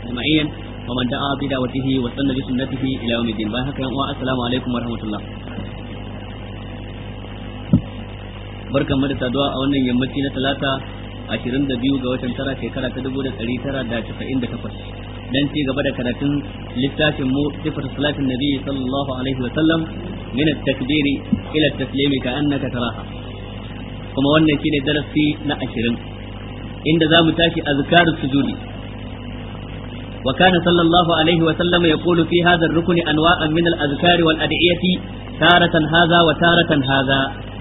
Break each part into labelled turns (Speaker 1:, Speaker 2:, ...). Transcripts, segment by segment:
Speaker 1: أجمعين ومن دعا بدعوته واستنى بسنته إلى يوم الدين السلام عليكم ورحمة الله barkan mu da saduwa a wannan yammaci na talata 22 ga watan tara shekara ta 1998 dan ci gaba da karatun littafin mu sifar salatin nabi sallallahu alaihi wa sallam min at-takbiri ila at-taslim ka annaka taraha kuma wannan shine darasi na 20 inda zamu tashi azkar sujudi wa kana sallallahu alaihi wa sallam yaqulu fi hadha ar-rukn anwa'an min al-azkar wal ad'iyati taratan hadha wa taratan hadha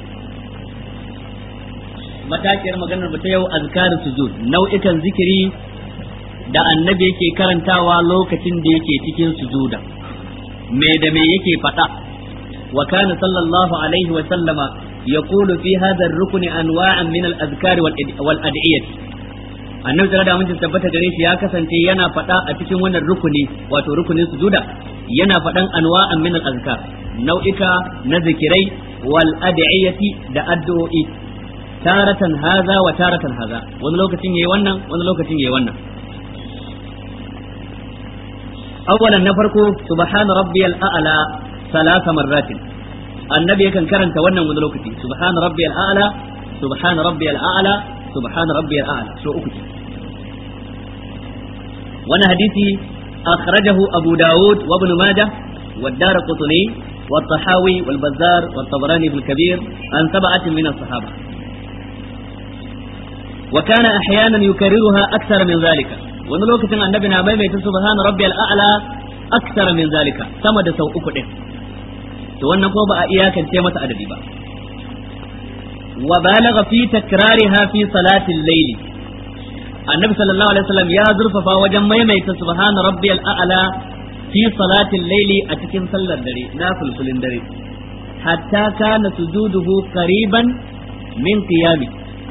Speaker 1: matakiyar maganar mu ta yau azkarin sujud nau'ikan zikiri da annabi yake karantawa lokacin da yake cikin sujuda me da me yake faɗa wa kana sallallahu alaihi wa sallama yaqulu fi hadha ar-rukni anwa'an min al-azkar wal ad'iyah annabi da mun tabbata gare shi ya kasance yana faɗa a cikin wannan rukuni wato rukunin sujuda yana faɗan anwa'an min al-azkar nau'ika na zikirai wal ad'iyati da addu'o'i taratan haza wa taratan haza wani lokacin yayi wannan wani lokacin yayi wannan awwalan na farko subhana rabbiyal a'la salasa marratin annabi yakan karanta wannan wani lokaci subhana rabbiyal a'la subhana rabbiyal a'la subhana rabbiyal a'la so uku wannan hadisi akhrajahu abu daud wa ibn majah والدار قطني والطحاوي والبزار والطبراني في الكبير عن سبعة من الصحابة وكان احيانا يكررها اكثر من ذلك wani lokacin annabi na maimaita subhana rabbiyal a'la akthar min zalika sama da sau uku din to wannan ko ba a iyakance masa adadi ba wa balagha fi takrariha fi salati al-layl annabi sallallahu alaihi wasallam ya zurfafa wajen maimaita subhana rabbiyal a'la fi salati al-layl a cikin sallar dare na fulfulin dare hatta kana sujuduhu qariban min qiyami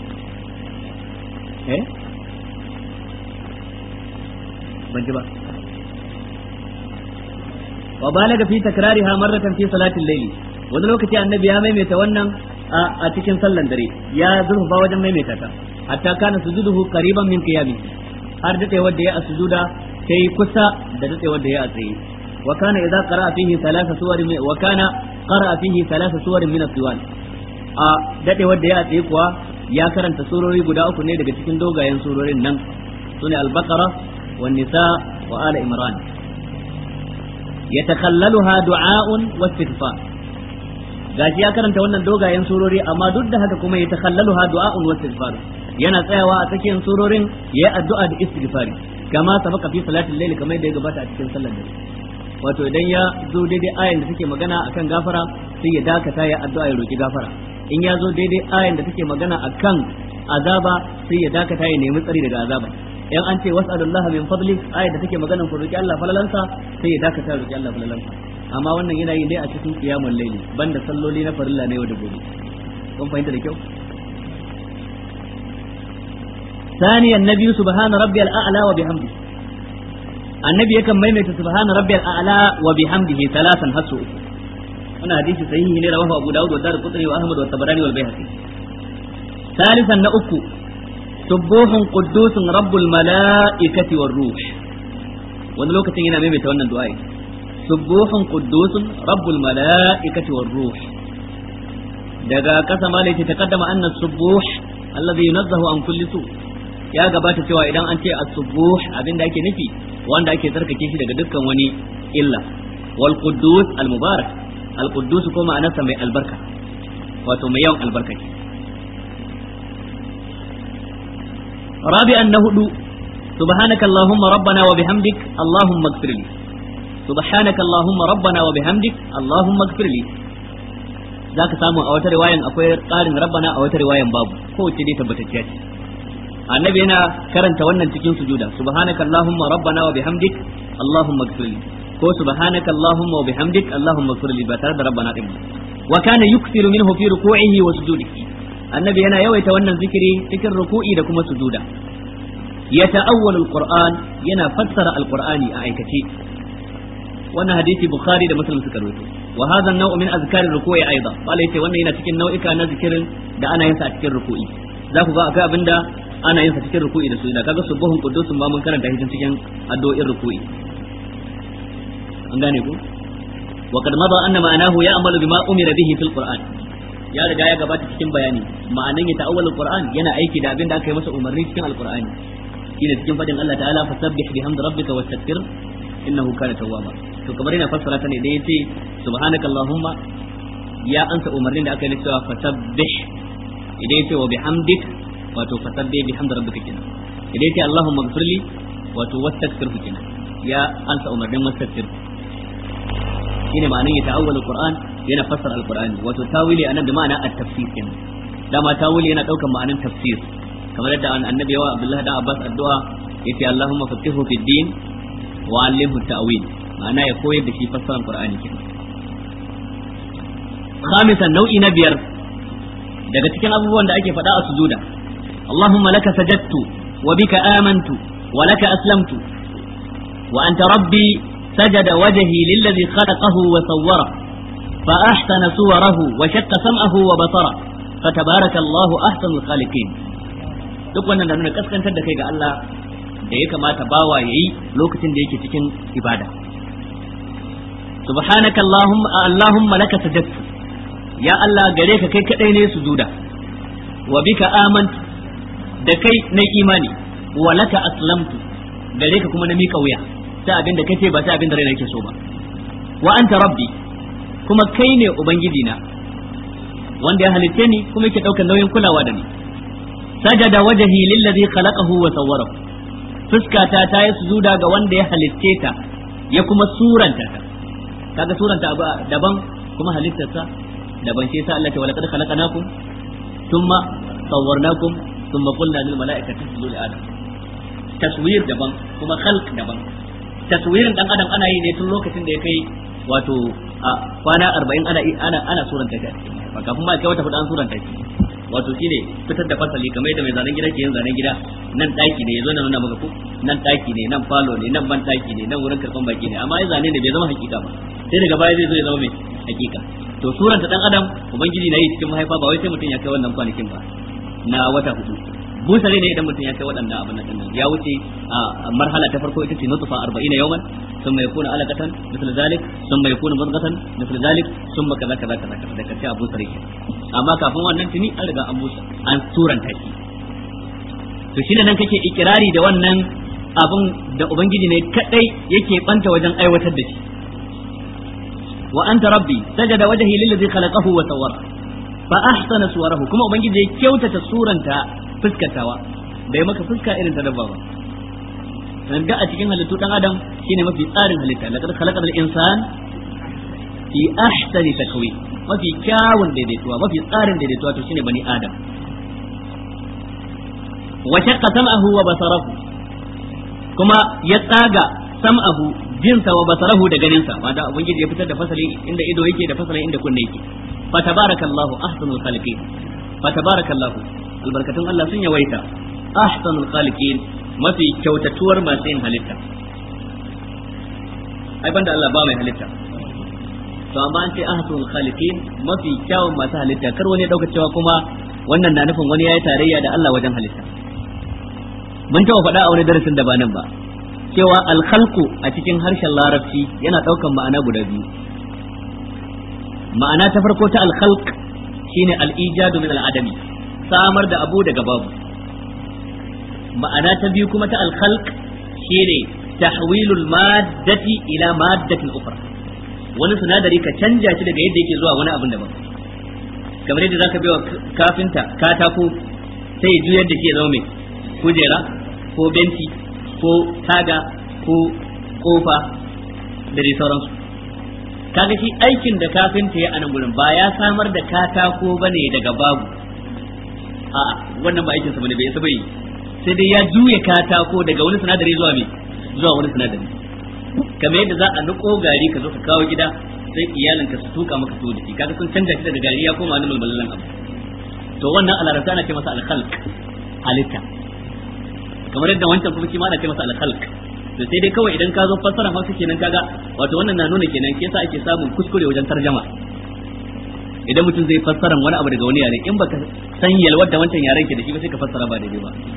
Speaker 1: eh ban ji ba wa balaga fi takrariha marratan fi salatil layli wani lokaci annabi ya maimaita wannan a cikin sallan dare ya zurfa wajen maimaita ta hatta kana sujuduhu qariban min qiyami har dade wanda ya a sujuda sai kusa da dade wanda ya a tsaye wa kana idza qara'a fihi thalatha suwarin wa kana qara'a fihi thalatha suwarin min as-siwal a dade wanda ya a tsaye kuwa ya karanta surori guda uku ne daga cikin dogayen surorin nan sune al-baqara wan nisa wa ala imran yatakhallaluha du'a'un wa istighfar gashi ya karanta wannan dogayen surori amma duk da haka kuma yatakhallaluha du'a'un wa istighfar yana tsayawa a tsakiyar surorin yayi addu'a da istighfari kama sabaka fi salatul layl kamar da ya gabata a cikin sallar dare wato idan ya zo daidai ayan da take magana akan gafara sai ya dakata ya addu'a ya roki gafara in ya zo daidai ayan da take magana akan azaba sai ya dakata ya nemi tsari daga azaba in an ce was'alullaha min fadli ayan da take magana ku roki Allah falalansa sai ya dakata ya roki Allah falalansa amma wannan yana yi dai a cikin qiyamul layli banda salloli na farilla ne yau da gobe kun fahimta da kyau ثانيا النبي سبحان ربي الأعلى وبحمده النبي يكن ميمة سبحان ربي الأعلى وبحمده ثلاثا هسو wannan hadisi sahihi ne rawahu Abu Dawud wa Darqutni wa Ahmad wa Tabarani wal Baihaqi ثالثا na uku subuhun quddusun rabbul malaikati war ruh wani lokacin yana maimaita wannan du'a subuhun quddusun rabbul malaikati war ruh daga kasa ma ta taqaddama anna subuh alladhi yunazzahu an kulli su ya gabata cewa idan an ce as-subuh abinda ake nufi wanda ake tsarkake shi daga dukkan wani illa wal quddus al mubarak al-quddus ko ma'anarsa mai albarka wato mai yawan albarka ce rabi'an na hudu subhanaka allahumma rabbana wa bihamdik allahumma ighfir li subhanaka allahumma rabbana wa bihamdik allahumma ighfir li zaka samu a wata riwayan akwai ƙarin rabbana a wata riwayan babu kowace dai tabbatacciya ce annabi yana karanta wannan cikin sujuda subhanaka allahumma rabbana wa bihamdik allahumma ighfir li ko subhanaka allahumma wa bihamdik allahumma ighfir li ba tare da rabbana din wa kana yukthiru minhu fi ruku'ihi wa sujudihi annabi yana yawaita wannan zikiri cikin ruku'i da kuma sujuda ya ta'awwalu alquran yana fassara alqurani a aikace wannan hadisi bukhari da muslim suka rawaito wa hadha an-naw'u min azkari ruku'i aidan wala yace wannan yana cikin nau'ika na zikirin da ana yin sa a cikin ruku'i za ku ga akwai abinda ana yin sa cikin ruku'i da sujada kaga subuhun qudusun ma mun karanta shi cikin addu'o'in ruku'i an gane ku wa kad mada anna ma'anahu ya'malu bima umira bihi fil qur'an ya riga ya gabata cikin bayani ma'anan ya ta'awwal qur'an yana aiki da abin da aka yi masa umarni cikin alqur'ani shine cikin fadin Allah ta'ala fasabbih bihamdi rabbika wastaghfir innahu kana tawwaba to kamar yana fassara ta ne da yace subhanaka allahumma ya ansa umarnin da aka yi cewa fasabbih idan yace wa bihamdik wato fasabbih bihamdi rabbika kenan idan yace allahumma ighfirli wato wastaghfir kenan ya ansa umarnin wastaghfir shine ma'anar ya ta'awwal alquran yana fassara alqurani wato tawili anan da ma'ana at-tafsir kenan dama tawili yana daukan ma'anar tafsir kamar yadda annabi wa abdullah da abbas addu'a yace allahumma faqihu fid din wa allimhu ta'wil ma'ana ya koyar da shi fassarar qur'ani kenan khamisan nau'i na biyar daga cikin abubuwan da ake faɗa a sujuda allahumma laka sajadtu wa bika amantu wa laka aslamtu wa anta rabbi سجد وجهي للذي خلقه وصوره فأحسن صوره وشق سمعه وبصره فتبارك الله أحسن الخالقين duk wannan da nuna kaskantar da kai ga Allah da ya kamata bawa yayi lokacin da yake cikin ibada subhanaka allahumma allahumma laka sajadtu ya Allah gare ka kai kadai ne sujuda wa bika amantu da kai na imani wa laka aslamtu gare ka kuma na mika wuya sai abin da kace ba sai abin da raina yake so ba wa anta rabbi kuma kai ne ubangiji na wanda ya halitte ni kuma yake daukar nauyin kulawa da ni sajada wajhi lillazi khalaqahu wa sawwarahu fuskata ta yi sujuda ga wanda ya halitte ta ya kuma suranta ta kaga suranta abu daban kuma halittarsa daban shi yasa Allah ta walaqad khalaqnakum thumma sawwarnakum thumma qulna lil mala'ikati isjudu li adam taswir daban kuma khalq daban taswirin dan adam ana yi ne tun lokacin da ya kai wato a kwana arba'in ana ana ana suranta shi ba kafin ma kai wata hudu an suranta shi wato shine fitar da fasali kamar yadda mai zanen gida ke yin zanen gida nan daki ne yazo na nuna maka ko nan daki ne nan falo ne nan ban daki ne nan wurin karban baki ne amma ya zane ne bai zama hakika ba sai daga baya zai zo ya zama mai hakika to suranta dan adam ubangiji na yi cikin mahaifa ba wai sai mutum ya kai wannan kwanakin ba na wata hudu busare ne idan mutum ya kai waɗannan abin nan ya wuce a marhala ta farko ita ce nutfa 40 yawman thumma yakuna alaqatan misal zalik thumma yakuna mudghatan misal zalik thumma kaza kaza kaza kaza da kace abu sarki amma kafin wannan tuni an riga an busa an suranta shi to shi nan kake ikirari da wannan abin da ubangiji ne kadai yake banta wajen aiwatar da shi wa anta rabbi sajada wajhi lillazi khalaqahu wa sawwara fa ahsana suwarahu kuma ubangiji ya kyautata suranta fuskatawa bai maka fuska irin ta dabba ba dan da a cikin halittu dan adam shine mafi tsarin halitta laqad khalaqal insan fi ahsani takwin mafi kyawun daidaituwa mafi tsarin daidaituwa to shine bani adam wa shaqqa sam'ahu wa basarahu kuma ya tsaga sam'ahu jinsa wa basarahu da ganinsa wanda ubangiji ya fitar da fasali inda ido yake da fasalin inda kunne yake fa tabarakallahu ahsanul khaliqin fa tabarakallahu albarkatun Allah sun yawaita ahsanul khaliqin mafi kyautatuwar masu yin halitta ai banda Allah ba mai halitta to amma an ce ahsanul khaliqin mafi kyawun masu halitta kar wani dauka cewa kuma wannan na nufin wani yayi tarayya da Allah wajen halitta mun taɓa faɗa a wani darasin da ba nan ba cewa alkhalqu a cikin harshen larabci yana ɗaukan ma'ana guda biyu ma'ana ta farko ta alkhalq shine al-ijadu min al-adami samar da abu daga babu ma'ana ta biyu kuma ta alkhalq shine tahwilul maddati ila maddatin ukhra wani sinadari ka canja shi daga yadda yake zuwa wani abin daban kamar yadda zaka biya kafinta katako sai juyar da shi ya zama mai kujera ko benci ko taga ko kofa da dai sauransu kaga shi aikin da kafinta ya anan gurin ba ya samar da katako bane daga babu a'a wannan ba aikin sa bane bai bai sai dai ya juya katako daga wani sinadari zuwa me zuwa wani sinadari kamar yadda za a niko gari ka zo ka kawo gida sai iyalinka su tuka maka tuwo da shi kaga sun canja shi daga gari ya koma wani mulmulan abu to wannan a larabta ana ce masa alkhalq halitta kamar yadda wancan kuma shi ma ana ce masa alkhalq to sai dai kawai idan ka zo fassara hausa kenan kaga wato wannan na nuna kenan ke sa ake samun kuskure wajen tarjama idan mutum zai fassara wani abu daga wani yare in baka san yalwar da wancan yaren ke da shi ba sai ka fassara ba daidai ba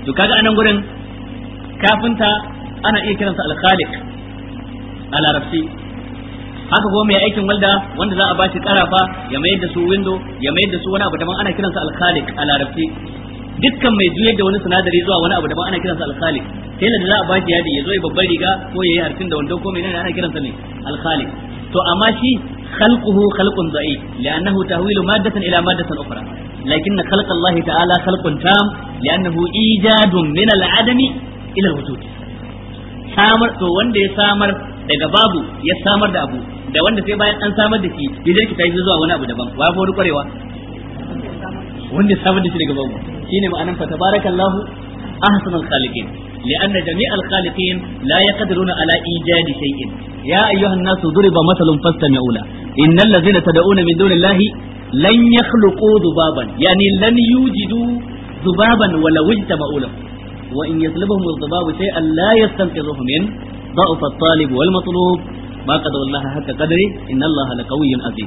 Speaker 1: to kaga anan gurin kafinta ana iya kiransa al-khaliq a larabci haka kuma mai aikin walda wanda za a bashi karafa ya mayar da su window ya mayar da su wani abu daban ana kiransa al-khaliq a larabci dukkan mai juyar da wani sinadari zuwa wani abu daban ana kiransa al-khaliq sai da za a bashi yadi ya zo ya babbar riga ko ya yi harfin da wando ko menene ana kiransa ne al-khaliq to amma shi خلقه خلق ضعيف لأنه تهويل مادة إلى مادة أخرى لكن خلق الله تعالى خلق تام لأنه إيجاد من العدم إلى الوجود samar to wanda ya samar daga babu ya samar da abu da wanda sai bayan an samar da shi ya jirki ta zuwa wani abu daban wa fa kwarewa wanda ya samar da shi daga babu shine ma'anan fa tabarakallahu ahsanul khaliqin لأن جميع الخالقين لا يقدرون على إيجاد شيء يا أيها الناس ضرب مثل فاستمعوا له إن الذين تدعون من دون الله لن يخلقوا ذبابا يعني لن يوجدوا ذبابا ولو اجتمعوا له وإن يطلبهم الذباب شيئا لا يستنقذوه منه ضعف الطالب والمطلوب ما قدر الله حق قدره إن الله لقوي عزيز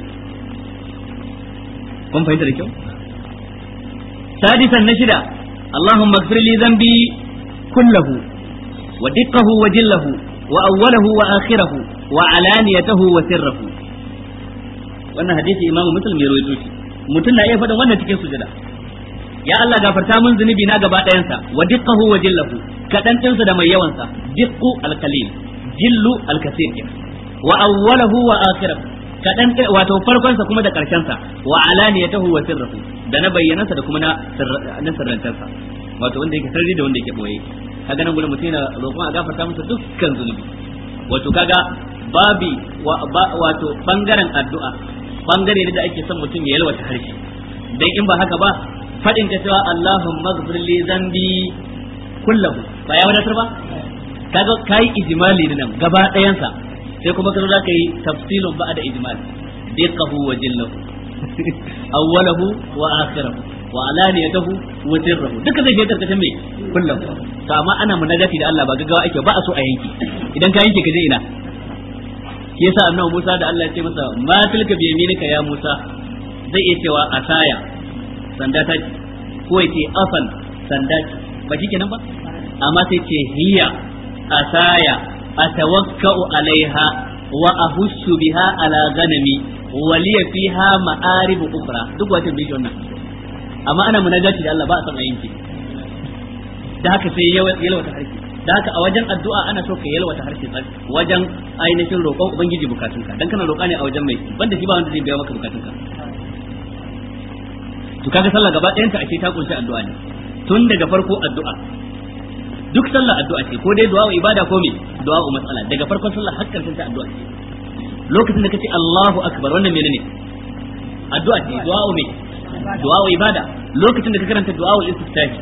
Speaker 1: كم فهمت الكلام سادسا نشدا اللهم اغفر لي ذنبي كله ودقه وجله وأوله وآخره وعلانيته وسره wannan hadisi imamu muslim ya rawaito shi mutum na iya faɗin wannan cikin sujada ya Allah gafarta mun zunubi na gaba ɗayansa wa diqqahu wa jillahu kadan ɗinsa da mai yawansa diqqu alqalil jillu alkasir wa awwalahu wa akhirahu kadan wato farkonsa kuma da karshensa wa alaniyatahu wa sirruhu da na bayyanansa da kuma na na sirrantarsa wato wanda yake sarri da wanda yake boye kaga nan gurin mutum yana roƙon a gafarta masa dukkan zunubi wato kaga babi wato bangaren addu'a bangare ne da ake son mutum ya yalwata harshe dan in ba haka ba fadin ka cewa Allahumma ighfir li dhanbi kullahu ba ya wadatar ba kaga kai ijmali ne nan gaba ɗayansa sai kuma ka zo za ka yi tafsilun ba da ijmal diqahu wa jillahu awwalahu wa akhirahu wa alaniyatahu wa sirruhu duka zai shiga karkashin me kullum to amma ana munajati da Allah ba gaggawa ake ba a so a yanki idan ka yanke ka je ina shi yasa annabi Musa da Allah ya ce masa ma tilka bi yaminika ya Musa zai iya cewa asaya sanda ta ce ko ya ce afan sanda ce ba shi kenan ba amma sai ce hiya asaya atawakkau alaiha wa ahussu biha ala ganami wa liya fiha ma'arib ukhra duk wata bi wannan amma ana munajati da Allah ba a san ayinki da haka sai yalwata harshe da haka a wajen addu'a ana so ka yalwata harshe wajen ainihin roƙon ubangiji bukatunka dan kana roƙa ne a wajen mai banda shi ba wanda zai biya maka bukatunka to kaga sallah gaba ɗayan ta ake ta kunshi addu'a ne tun daga farko addu'a duk sallah addu'a ce ko dai du'a ibada ko me du'a matsala daga farkon sallah har karshen ta addu'a ce lokacin da kace Allahu akbar wannan menene addu'a ce du'a me du'a ibada lokacin da ka karanta du'a istiftahi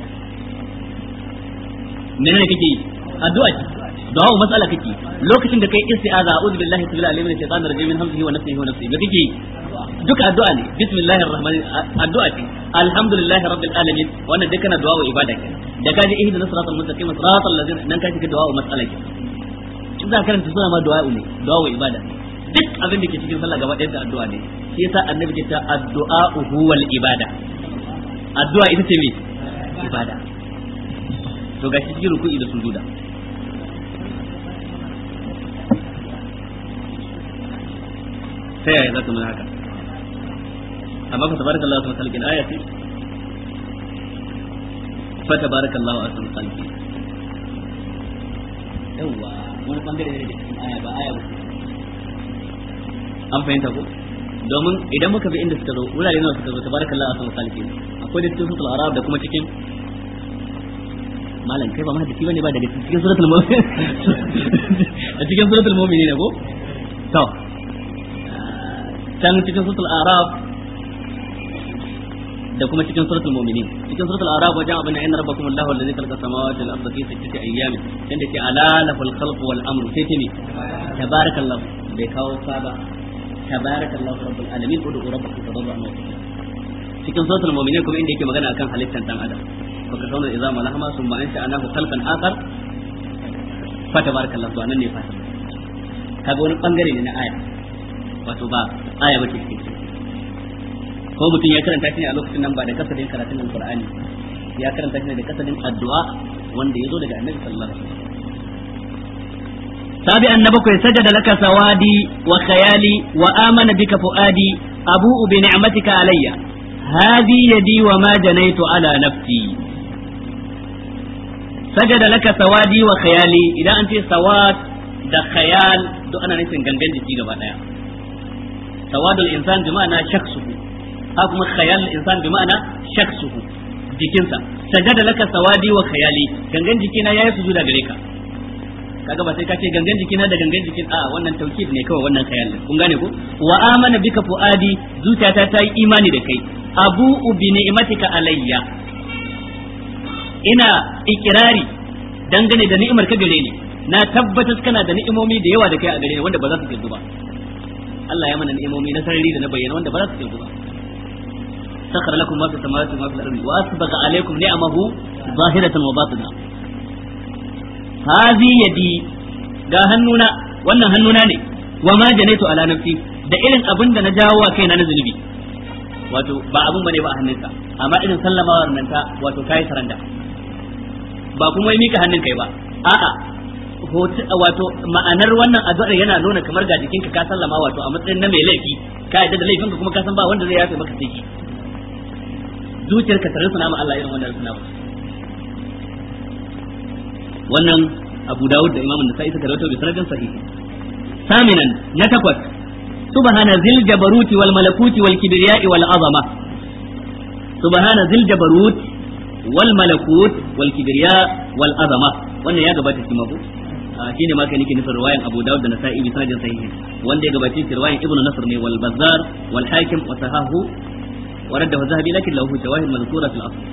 Speaker 1: menene kake yi addu'a ce du'a matsala kake lokacin da kai isti'aza a'udhu billahi sabila alim min shaitanir rajim min hamzihi wa nafsihi wa nafsihi me kake yi duka addu'a ne bismillahir rahmanir addu'a ce alhamdulillahi rabbil alamin wannan duk kana du'a ibada ke da ka ji ihdinas siratal mustaqim siratal ladzina nan ka shiga du'a matsala ke in za ka karanta suna ma du'a ne du'a ibada duk abin da ke cikin sallah gaba ɗayan addu'a ne shi yasa annabi ke ta addu'a huwal ibada addu'a ita ce me ibada to gashi cikin ruku'i da sujuda ta yaya za ta nuna haka amma fa tabarakallahu asma khalqin aya ce fa tabarakallahu asma khalqin yawa wani bangare ne da cikin aya ba aya ba an fahimta ko domin idan muka bi inda suka zo wurare nawa suka zo tabarakallahu asma khalqin akwai da cikin suratul arab da kuma cikin malam kai ba ma hadisi bane ba daga cikin suratul mu'min a cikin suratul mu'minin ne ko to can cikin suratul araf da kuma cikin suratul mu'minin cikin suratul araf wajen abin inna rabbakum allahu allazi khalaqa samawati wal arda fi sittati ayyamin inda ke ala lahul khalq wal amru sai ce me tabarakallahu bai kawo saba tabarakallahu rabbul alamin ud'u rabbakum tadarruan wa cikin suratul mu'minin kuma inda yake magana akan halittar dan adam fa ka sauna idza malahama summa anta anahu khalqan akhar fa tabarakallahu anan ne fata kaga wani bangare ne na aya wato ba aya ba ce cikin ko mutum ya karanta shi ne a lokacin nan ba da kasadin karatun nan Qur'ani ya karanta shi da kasadin addu'a wanda ya zo daga annabi sallallahu alaihi wasallam سابعا نبكي سجد لك سوادي وخيالي وآمن بك فؤادي أبوء بنعمتك علي هذه يدي وما جنيت على نفسي سجد لك سوادي وخيالي إذا أنت سواد da khayal duk ana nufin gangan jiki gaba daya sawadul insan bi ma'ana shakhsuhu ha kuma khayal insan bi ma'ana shakhsuhu jikinsa sajada laka sawadi wa khayali gangan jikina yayi sujuda gare ka kaga ba sai ka ce gangan jikina da gangan jikin a wannan taukid ne kawai wannan khayal kun gane ko wa amana bika fuadi zuciyata ta yi imani da kai abu bi ni'matika alayya ina ikirari dangane da ni'imar ka gare ni na tabbatar kana da ni'imomi da yawa da kai a gare ni wanda ba za su kirgu ba Allah ya mana ni'imomi na sarari da na bayyana wanda ba za su kirgu ba sakhara lakum ma fi samawati wa ma fil ardi wa asbagha alaykum ni'amahu zahiratan wa batina hazi yadi ga hannuna wannan hannuna ne wa ma janaitu ala nafsi da irin abin da na jawo wa kaina na zunubi wato ba abin bane ba a hannunka amma irin sallamawar nan ta wato kai saranda ba kuma yi mika hannun kai ba a'a wato ma'anar wannan addu'ar yana nuna kamar ga jikinka ka sallama wato a matsayin na mai laifi ka yadda da laifinka kuma ka san ba wanda zai yafe maka sai zuciyarka tare suna ma Allah irin wannan suna wannan Abu Dawud da Imam Nasa'i suka rawaito bi sanadin sahihi saminan na takwas subhana zil jabaruti wal malakuti wal kibriya'i wal azama subhana zil jabarut wal malakut wal kibriya wal azama wannan ya gabata shi mako shi ne maka nake nufin riwayan Abu Dawud da Nasa'i bi sanadin sahihi wanda ya gabace shi riwayan Ibn Nasr ne wal Bazzar wal Hakim wa sahahu wa raddahu Zahabi lakin lahu shawahid mazkura fil asl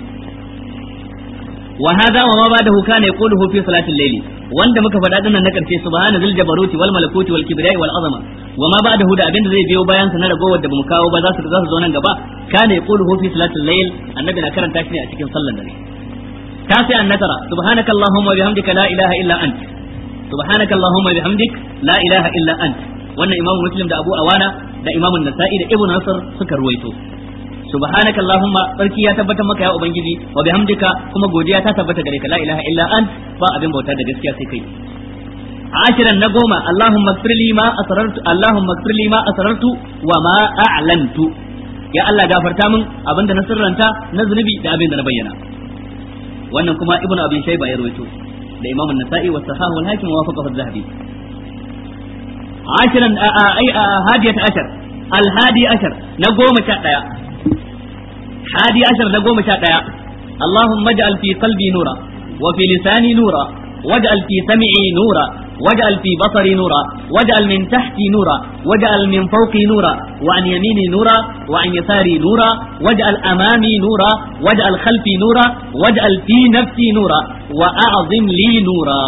Speaker 1: wa hadha wa ma ba'dahu kana yaquluhu fi salatil layli wanda muka faɗa dinnan na karshe subhana zil jabaruti wal malakuti wal kibriya wal azama wa ma ba'dahu da abinda zai biyo bayan sa na ragowar da bamu kawo ba za su za su zo nan gaba kana yaquluhu fi salatil layl annabi na karanta shi ne a cikin sallar dare تاسعا نترى سبحانك اللهم وبحمدك لا إله إلا أنت سبحانك اللهم وبحمدك لا إله إلا أنت wannan imam muslim da abu awana da imam nasa'i da ibnu nasr suka ruwaito subhanaka allahumma sarki ya tabbatar maka ya ubangiji wa bihamdika kuma godiya ta tabbata gare ka la ilaha illa ant ba abin bauta da gaskiya sai kai ashiran na goma allahumma ighfir li ma asrartu allahumma ighfir li ma asrartu wa ma a'lantu ya allah gafarta min abinda na sirranta na zunubi da abinda na bayyana wannan kuma ibnu abi shayba ya rawaito da imam an-nasa'i wa sahahu al-hakim wa wafaqahu az-zahabi ashiran ay hadiyat ashar al-hadi ashar na goma sha daya hadi ashar na goma sha daya اللهم اجعل في قلبي نورا وفي لساني نورا واجعل في سمعي نورا واجعل في بصري نورا واجعل من تحتي نورا واجعل من فوقي نورا وعن يميني نورا وعن يساري نورا واجعل أمامي نورا واجعل خلفي نورا واجعل في نفسي نورا وأعظم لي نورا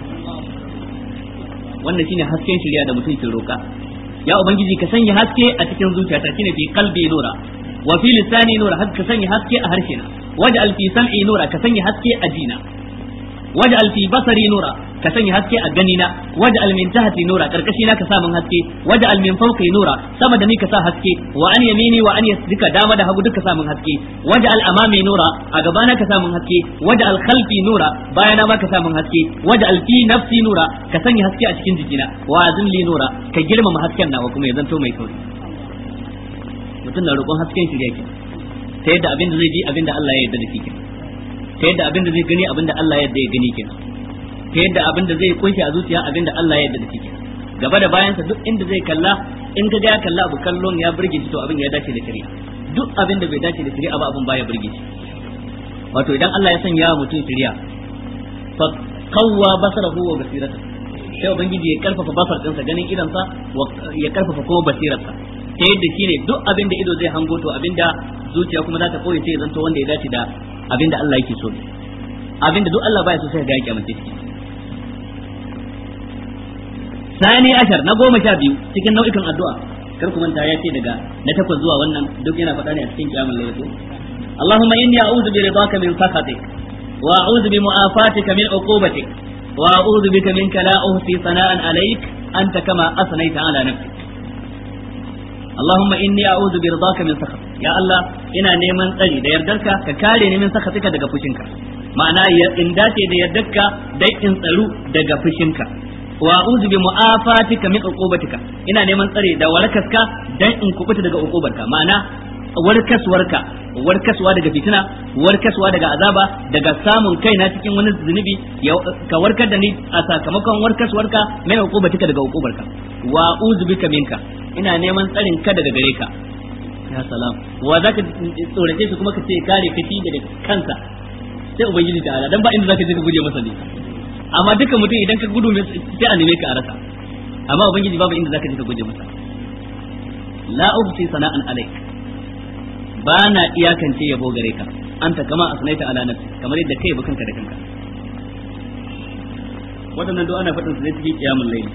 Speaker 1: wannan shine hasken shirya da mutum ke roka ya ubangiji ka sanya haske a cikin zuciyata shine fi qalbi nura wa fi lisani nura ka sanya haske a harshe na waj'al fi sam'i nura ka sanya haske a jina waj'al fi basari nura ka sanya haske a gani na waj'al min tahti nura karkashi na ka sa min haske waj'al min fawqi nura sama da ni ka sa haske wa an yamini wa an yasdika dama da hagu duka sa min haske waj'al amami nura a gaba na ka sa min haske waj'al khalfi nura bayana ma ka sa min haske waj'al fi nafsi nura ka sanya haske a cikin jikina wa azin li nura ka girmama hasken nawa kuma ya zanto mai kauri mutum na roƙon hasken shirya ke ta yadda abin da zai ji abin da Allah ya yarda da shi kenan ta yadda abin da zai gani abin da Allah ya yarda ya gani kenan ta yadda abin da zai kunshi a zuciya abin da Allah ya yarda da shi kenan gaba da bayansa duk inda zai kalla in ka ga ya kalla abu kallon ya burge shi to abin ya dace da shari'a duk abin da bai dace da shari'a ba abin baya burge shi wato idan Allah ya sanya wa mutum shari'a fa qawwa basarahu wa basirata sai ubangiji ya karfafa basar ɗinsa ganin idansa ya karfafa kuma basirarsa ta yadda shi ne duk abin da ido zai hango to abin da zuciya kuma za ta koyi sai zanto wanda ya dace da abin da Allah yake so abin da duk Allah baya so sai ga yake amince ciki sani ashar na goma sha biyu cikin nau'ikan addu'a kar ku manta ya ce daga na takwas zuwa wannan duk yana faɗa ne a cikin kiyamul layl ko Allahumma inni a'udhu bi ridaka min sakhatik wa a'udhu bi mu'afatika min uqubatik wa a'udhu bika minka la uhsi sana'an alayk anta kama asnayta ala nafsik Allahumma inni a'udhu bi ridaka min sakhat ya Allah ina neman tsari da yardarka ka kare ni min sakhatika daga fushinka ma'ana in dace da yardarka dai in tsaru daga fushinka wa a'udhu bi mu'afatika min uqubatika ina neman tsare da warkaska dan in kubuta daga uqubarka ma'ana warkaswarka warkaswa daga fitina warkaswa daga azaba daga samun kaina cikin wani zunubi ka warkar da ni a sakamakon warkaswarka mai uqubatika daga uqubarka wa a'udhu bika minka ina neman tsarin ka daga gare ka ya salam wa zaka tsorace shi kuma ka ce kare ka shi daga kansa sai ubangiji ta'ala dan ba inda zaka je ka guje masa ne amma duka mutum idan ka gudu sai a neme ka a rasa amma ubangiji babu inda zaka je ka guje masa la ubsi sana'an alaik ba na iyakance yabo gare ka anta kama asnaita ala nafsi kamar yadda kai kanka da kanka waɗannan duk ana faɗin su ne cikin kiyamul layl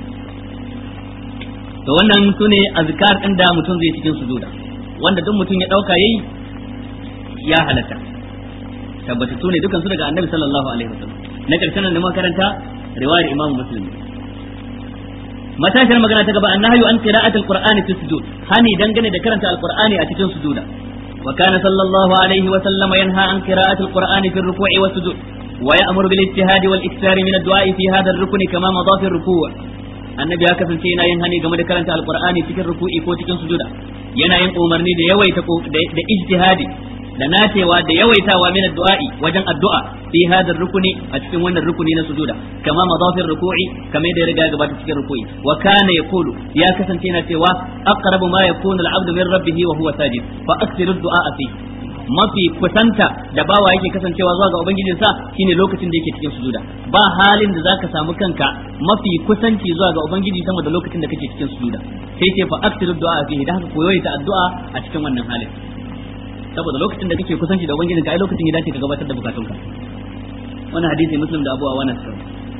Speaker 1: to wannan sune azkar din da mutum zai cikin sujuda wanda duk mutum ya dauka yayi ya halatta tabbatattu ne dukan su daga annabi sallallahu alaihi wasallam na karshen da makaranta riwayar imam muslim matashar magana ta gaba annahyu an qira'atul qur'ani fi sujud hani dangane da karanta alqur'ani a cikin sujuda wa kana sallallahu alaihi wa sallam yanha an qira'atul qur'ani fi ruku'i wa sujud wa ya'muru bil ijtihad wal ikthar min ad-du'a fi hadha ar-rukn kama madha fi ar-ruku' annabi ya kasance yana yin hani game da karanta alqur'ani cikin ruku'i ko cikin sujuda yana yin umarni da yawaita da ijtihadi da nacewa da yawaitawa min addu'a'i wajen addu'a fi hada rukuni a cikin wannan rukuni na sujuda kama madafir ruku'i kamar da ya riga gabata cikin ruku'i wa kana yaqulu ya kasance yana cewa aqrabu ma yakunu al-'abdu min rabbih wa huwa sajid fa aksiru du'a fi mafi kusanta da bawa yake kasancewa zuwa ga ubangijinsa shine lokacin da yake cikin sujuda ba halin da zaka samu kanka mafi kusanci zuwa ga ubangiji sama da lokacin da kake cikin sujuda sai ce fa aksiru du'a fi da haka koyoyi ta addu'a a cikin wannan halin saboda lokacin da kake kusanci da ubangiji ka ai lokacin ya dace ka gabatar da bukatunka wannan hadisi muslim da abu awana sun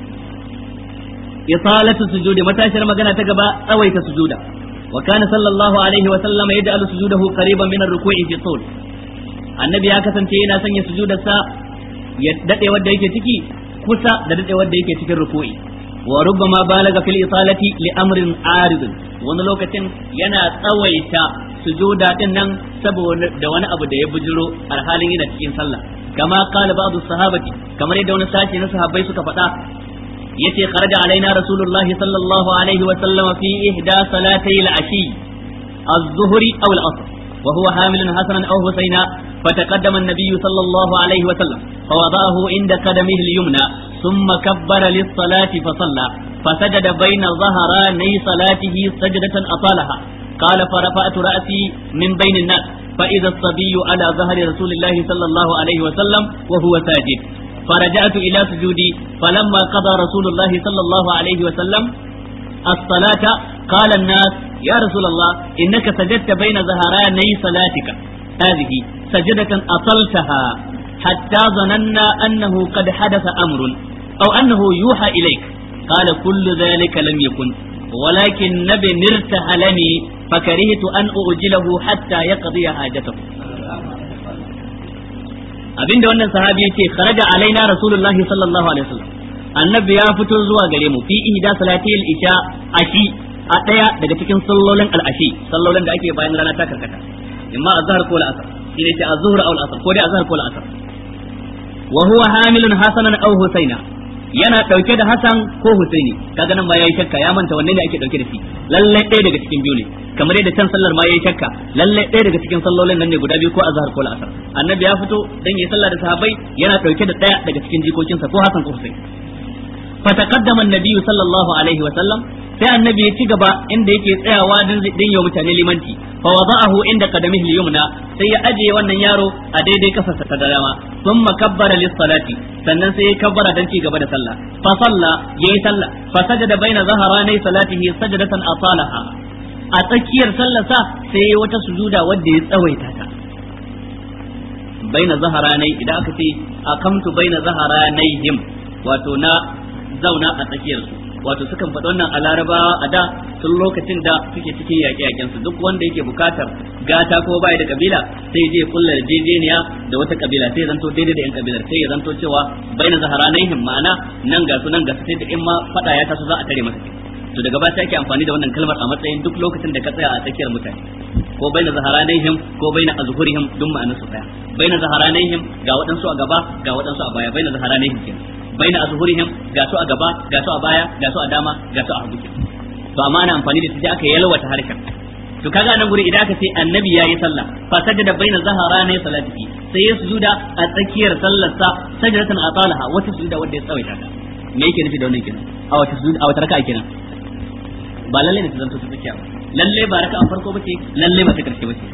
Speaker 1: isalatu sujudi matashar magana ta gaba tsawaita sujuda wa kana sallallahu alaihi wa sallama yaj'alu sujudahu qariban min ar-ruku'i fi tul annabi ya kasance yana sanya sujudarsa ya dade wanda yake ciki kusa da dade wanda yake cikin ruku'i wa rubbama balaga fil isalati li amrin arid wani lokacin yana tsawaita sujuda din nan saboda da wani abu da ya bujiro alhalin yana cikin sallah kama qala ba'du sahabati kamar yadda wani sashi na sahabbai suka faɗa yace kharaja alaina rasulullahi sallallahu alaihi wa sallam fi ihda salatay al-ashi az-zuhri aw al-asr wa huwa hamilun hasanan aw husayna فتقدم النبي صلى الله عليه وسلم فوضعه عند قدمه اليمنى ثم كبر للصلاة فصلى فسجد بين ظهراني صلاته سجدة أطالها قال فرفعت رأسي من بين الناس فإذا الصبي على ظهر رسول الله صلى الله عليه وسلم وهو ساجد فرجعت إلى سجودي فلما قضى رسول الله صلى الله عليه وسلم الصلاة قال الناس يا رسول الله إنك سجدت بين ظهراني صلاتك هذه سجدة أطلتها حتى ظننا أنه قد حدث أمر أو أنه يوحى إليك قال كل ذلك لم يكن ولكن نبي ارتحلني فكرهت أن أؤجله حتى يقضي حاجته abinda wannan sahabi yace kharaja alaina rasulullahi sallallahu alaihi wasallam annabi ya fito zuwa gare mu fi ihda salatil isha ashi a daya daga cikin sallolin al-ashi sallolin da ake bayan rana ta karkata imma azhar ko al-asr shine ce azhur aw al-asr ko dai azhar ko al-asr wa huwa hamilun hasanan aw husaina yana dauke da Hassan ko Husaini kaga nan ba yayi shakka ya manta wanne ne ake dauke da shi lalle ɗaya daga cikin biyu ne kamar yadda can sallar ma yayi shakka lalle ɗaya daga cikin sallolin nan ne guda biyu ko azhar ko al-asr annabi ya fito dan yayi sallah da sahabbai yana dauke da ɗaya daga cikin jikokinsa ko Hassan ko Husaini fataqaddama an-nabi sallallahu alaihi wa sallam sai annabi ya ci gaba inda yake tsayawa dan din yau mutane limanci fa wada'ahu inda qadamihi al-yumna sai ya ajiye wannan yaro a daidai kafarsa ta dama thumma kabbara lis-salati sannan sai ya kabbara dan ci gaba da sallah fa salla yayi sallah fa sajada baina zaharanai salatihi sajdatan atalaha a tsakiyar sallarsa sai ya wata sujuda wadda ya tsawaita ta baina zaharanai idan aka ce akamtu baina zaharanaihim wato na zauna a tsakiyar su wato sukan faɗi wannan a larabawa a da tun lokacin da suke cikin yaƙe-yaƙen su duk wanda yake bukatar gata ko bai da kabila sai je kulla yarjejeniya da wata kabila sai zanto daidai da yan kabilar sai ya zanto cewa baina zaharanaihim ma'ana nan ga su nan ga su sai da in ma faɗa ya taso za a tare masa to daga ba sai ake amfani da wannan kalmar a matsayin duk lokacin da ka tsaya a tsakiyar mutane ko baina zaharanihim ko baina azhurihim duk ma'anar su daya baina zaharanihim ga waɗansu a gaba ga waɗansu a baya baina zaharanihim kenan baina azhurihim ga su a gaba ga su a baya ga su a dama ga su a hagu to amma ana amfani da sai aka yalwata harkar to kaga nan guri idan aka ce annabi yayi sallah fa sajada baina zaharanai salatihi sai ya sujuda a tsakiyar sallarsa sajdatan atalaha wata sujuda wanda ya tsawaita ta me yake nufi da wannan kenan a wata sujuda a wata raka'a kenan ba lalle ne ta zanto ta tsakiya ba lalle ba raka an farko bace lalle ba ta karshe bace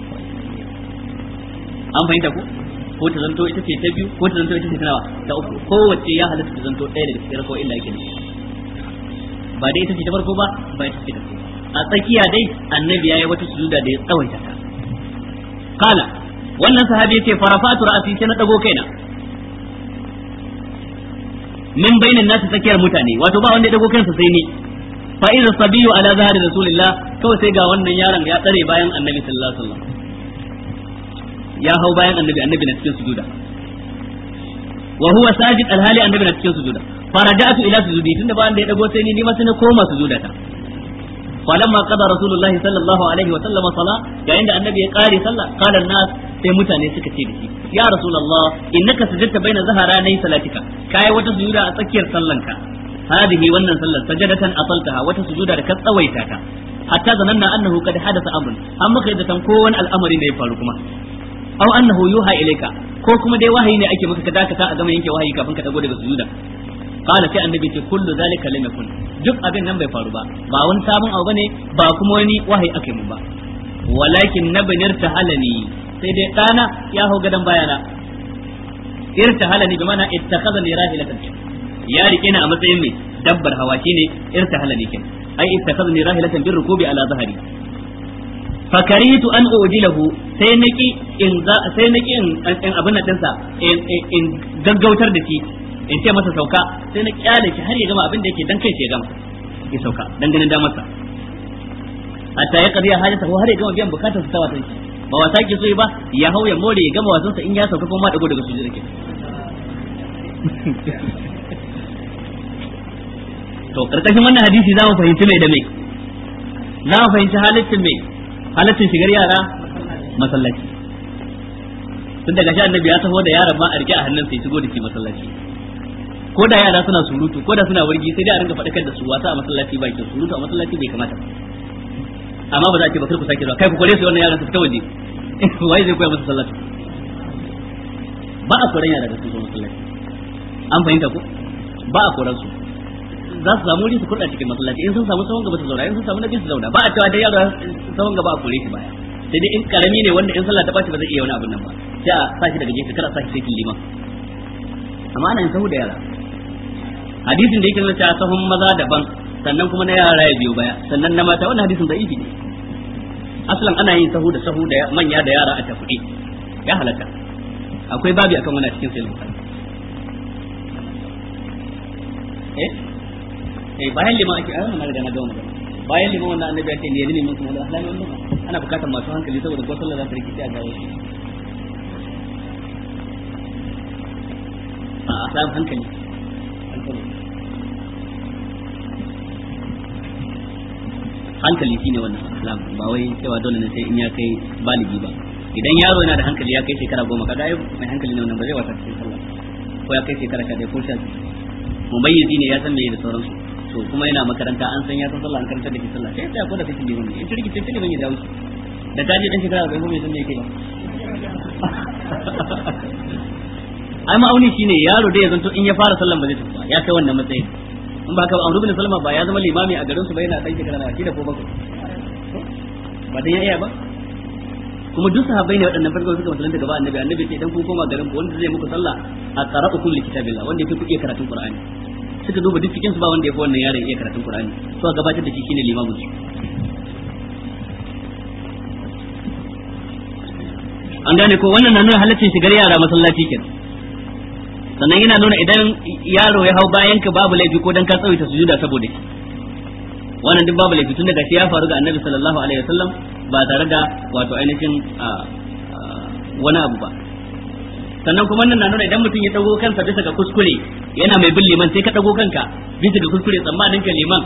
Speaker 1: an fahimta ko ko ta zanto ita ce ta biyu ko ta zanto ita ce ta nawa ta uku kowace ya halatta ta zanto ɗaya daga cikin rako illa yake ne ba dai ita ce ta farko ba ba ita ce ta farko a tsakiya dai annabi yayi wata sujuda da ya tsawaita ta kala wannan sahabi yace farafatu ra'si sai na dago kaina min bainin nasu tsakiyar mutane wato ba wanda ya dago kansa sai ni fa idza sabiyu ala zahari rasulillah kawai sai ga wannan yaron ya tsare bayan annabi sallallahu alaihi wasallam ya hau bayan annabi annabi na cikin sujuda wa huwa sajid alhali annabi na cikin sujuda faraja'tu ila sujudi tunda ba wanda ya dago sai ni ni ma sai na koma sujudata falamma qada rasulullahi sallallahu alaihi wa sallam sala yayin da annabi ya kare sallah qala nas sai mutane suka ce da shi ya rasulullah innaka sajadta baina zaharanai salatika kai wata sujuda a tsakiyar sallanka هذه wannan sallar sajadatan asaltaha wata sujuda da ka tsawaita ta hatta zananna annahu qad hadatha amrun an maka yadda tan kowane al'amari ne ya faru kuma aw annahu yuha ilayka ko kuma dai wahayi ne ake maka ka dakata a gama yanke wahayi kafin ka dago daga sujuda qala sai annabi ce kullu zalika lam yakun duk abin nan bai faru ba ba wani sabon abu bane ba kuma wani wahayi ake mun ba walakin nabnir tahalani sai dai dana ya hau gadan bayana irtahalani bi mana ittakhadhani rahilatan ya rike ni a matsayin mai dabbar hawa shine irtahala ne kin ai ittakhadni rahilatan bir rukubi ala zahari fakaritu an ujilahu sai naki in sai naki in abin nan dinsa in gaggautar da shi in ce masa sauka sai na kyale shi har ya gama abin da yake dan kai shi ya gama ya sauka dan ganin damarsa hatta ya kariya hajata ko har ya gama biyan bukatar sa ta watan shi ba wasa ke so ba ya hau ya more ya gama wasansa in ya sauka kuma ma dago daga sujud ke to karkashin wannan hadisi za mu fahimci mai da mai za mu fahimci halittin mai halittin shigar yara masallaci tun daga shi annabi ya taho da yaran ma a rike a hannun sai shigo da shi masallaci ko da yara suna surutu ko da suna wargi sai dai a ringa faɗakar da su wasa a masallaci ba ke surutu a masallaci bai kamata amma ba za a ce ba kar ku sake zuwa kai ku kore su wannan yaran su fita waje wai zai koya musu sallatu ba a koran yara da su zo masallaci an fahimta ko ba a koran su za su samu wuri su kurɗa cikin masallaci in sun samu sahun gaba su zauna in sun samu nabi su zauna ba a cewa dai yaro sahun gaba a kore shi baya sai dai in karami ne wanda in sallah ta bashi ba zai iya wani abin nan ba sai a sashi daga gefe kada a sashi sai liman amma ana yin sahu da yara hadisin da yake nuna cewa sahun maza daban sannan kuma na yara ya biyo baya sannan na mata wannan hadisin da'ifi ne aslan ana yin sahu da sahu da manya da yara a tafi ya halatta akwai babi akan wannan cikin sai bukhari eh eh bayan liman ake ayyana na riga na gama magana bayan liman wannan annabi ya ce ne limin kuma da ahlamin wannan ana bukatar masu hankali saboda ko sallah za ta rikice a gawo shi a samu hankali hankali shine wannan islam ba wai cewa dole ne sai in ya kai baligi ba idan yaro yana da hankali ya kai shekara goma kaga ai mai hankali ne wannan ba zai wasa cikin sallah ko ya kai shekara sha ko sha mumayyizi ne ya san me da sauransu to kuma yana makaranta an san ya san sallah an karanta da shi sallah sai ya ko da kake liman in turki sai liman ya dawo da kaje dan shekara bai kuma san me yake ba ai ma'auni shine yaro da ya zanto in ya fara sallan ba zai tafi ba ya kai wannan matsayin in ba ka ba Amr ibn Salama ba ya zama limami a garin su ba yana dan shekara na da ko bakwai ba dan ya iya ba kuma duk sahabbai ne waɗannan farko suka musulunta gaba annabi annabi ce idan kun koma garin ku wanda zai muku sallah a qara'u kulli kitabillah wanda yake ku iya karatun qur'ani suka duba duk cikin su ba wanda yafi wannan yaron iya karatun qur'ani to a gabatar da shi shine limamin su an gane ko wannan na nuna halaccin shigar yara masallaci kenan sannan yana nuna idan yaro ya hau bayan ka babu laifi ko dan ka tsawaita sujuda saboda shi wannan duk babu laifi tun daga shi ya faru ga annabi sallallahu alaihi wasallam ba tare da wato ainihin wani abu ba sannan kuma nan na nuna idan mutum ya dago kansa bisa ga kuskure yana mai bin liman sai ka dago kanka bisa ga kuskure tsammanin ka liman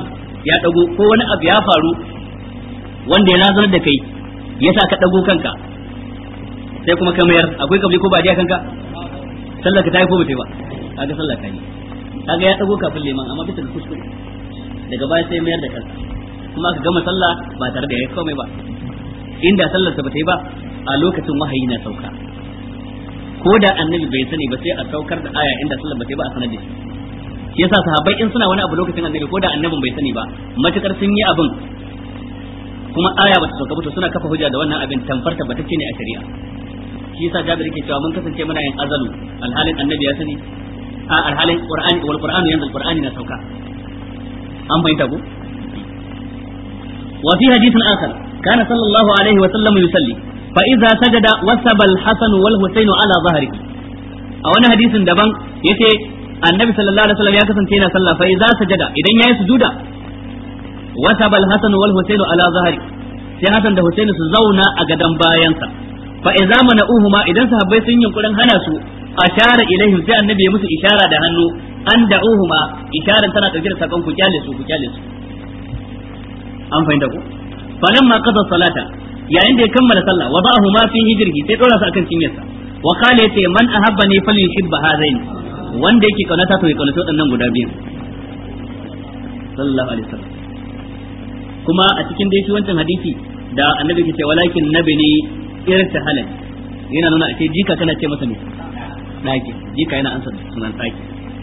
Speaker 1: ya dago ko wani abu ya faru wanda ya razanar da kai yasa ka dago kanka sai kuma ka mayar akwai kabli ko ba a kanka sallar ka ta yi ko ba ta yi ba kaga sallar ka yi kaga ya dago kafin liman amma bisa ga kuskure daga baya sai mayar da kansa kuma ka gama sallah ba tare da yayi komai ba inda sallar ta ba ta yi ba a lokacin wahayi na sauka ko da annabi bai sani ba sai a saukar da aya inda sallar ba ta yi ba a sanar da shi shi yasa sahabbai in suna wani abu lokacin annabi ko da annabin bai sani ba matukar sun yi abin kuma aya bata sauka ba to suna kafa hujja da wannan abin tamfar tabbatacce ne a shari'a shi yasa Jabir yake cewa mun kasance muna yin azalu alhalin annabi ya sani a alhalin qur'ani wal qur'anu yanzu qur'ani na sauka an fahimta ko wa fi hadithin akhar kana sallallahu alaihi wa sallam yusalli fa idza sajada wasaba al-hasan wal husayn ala dhahrihi a wani hadisin daban yace annabi sallallahu alaihi wasallam ya kasance yana sallah fa idza sajada idan yayi sujuda wasaba al-hasan wal husayn ala zahri sai hasan da husayn su zauna a gadan bayansa fa idza mana'uhuma idan sahabbai sun yunkurin hana su ashara ilaihim sai annabi ya musu ishara da hannu an da'uhuma isharan tana dauke da sakon ku kyale su ku kyale su an fahimta ku falamma qada salata yayin da ya kammala sallah wada'ahu ma fi hijrihi sai dora su akan cinyarsa wa qala yace man ahabbani falyuhibba hadaini wanda yake kaunata to ya kaunaci waɗannan guda biyu sallallahu alaihi wasallam kuma a cikin dai wancan hadisi da annabi ke ce walakin nabini irta halal yana nuna a ce jika kana ce masa ne daki jika yana ansa sunan daki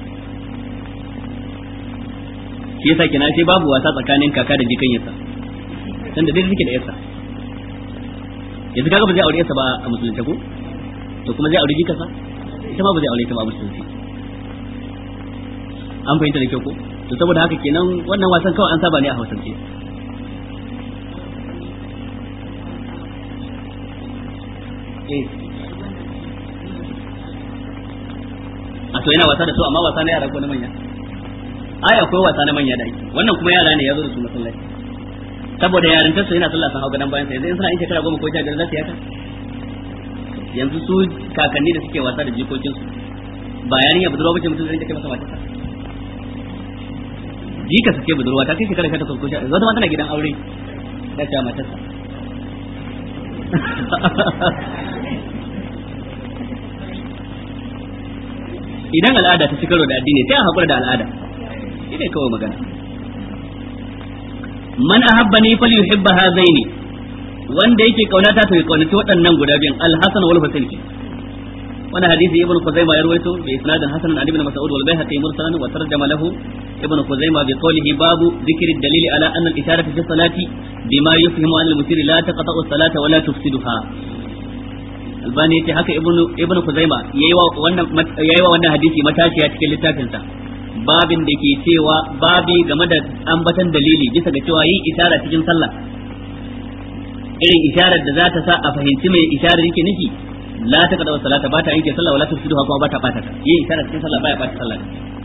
Speaker 1: shi yasa kina sai babu wasa tsakanin kaka da jikan yasa dan da dai suke da yasa yanzu kaga ba zai aure yasa ba a musulunci ko to kuma zai aure jikarsa ita ma ba zai aure ta ba a musulunci an fahimta da kyau ko to saboda haka kenan wannan wasan kawai an saba ne a hausance a to yana wasa da su amma wasa na yara ko na manya ai akwai wasa na manya da ake wannan kuma yara ne ya zo da su masallaci saboda yarintar su yana sallah sun hau gadan bayan sa yanzu in suna yin shekara goma ko sha biyar za su yaka yanzu su kakanni da suke wasa da jikokinsu ba yarinya budurwa bace mutum zai kai masa matarsa jika su ce budurwa ta kai shekara sha takwas ko sha wata ma tana gidan aure ta ce matarsa idan al'ada ta ci karo da addini sai a haƙura da al'ada shi ne kawai magana man ahabbani falyuhibba hazaini wanda yake kaunata to ya kaunaci waɗannan guda biyan al-hasan wal husayn وانا حديث ابن خزيمة يرويته بإسناد حسن عن ابن مسعود والبيهقي مرسلا وترجم له ابن خزيمة بقوله باب ذكر الدليل على أن الإشارة في الصلاة بما يفهم أن المسير لا تقطع الصلاة ولا تفسدها albani yace haka ibnu ibnu kuzaima yayi wa wannan yayi wa wannan hadisi matashiya cikin littafin sa babin da ke cewa babi game da ambatan dalili bisa ga cewa yin isara cikin sallah irin isharar da za ta sa a fahimci mai isharar yake nufi la ta kada salata ba ta yanke sallah wala ta fusidu kuma ba ta bata ta yin isharar cikin sallah baya bata sallah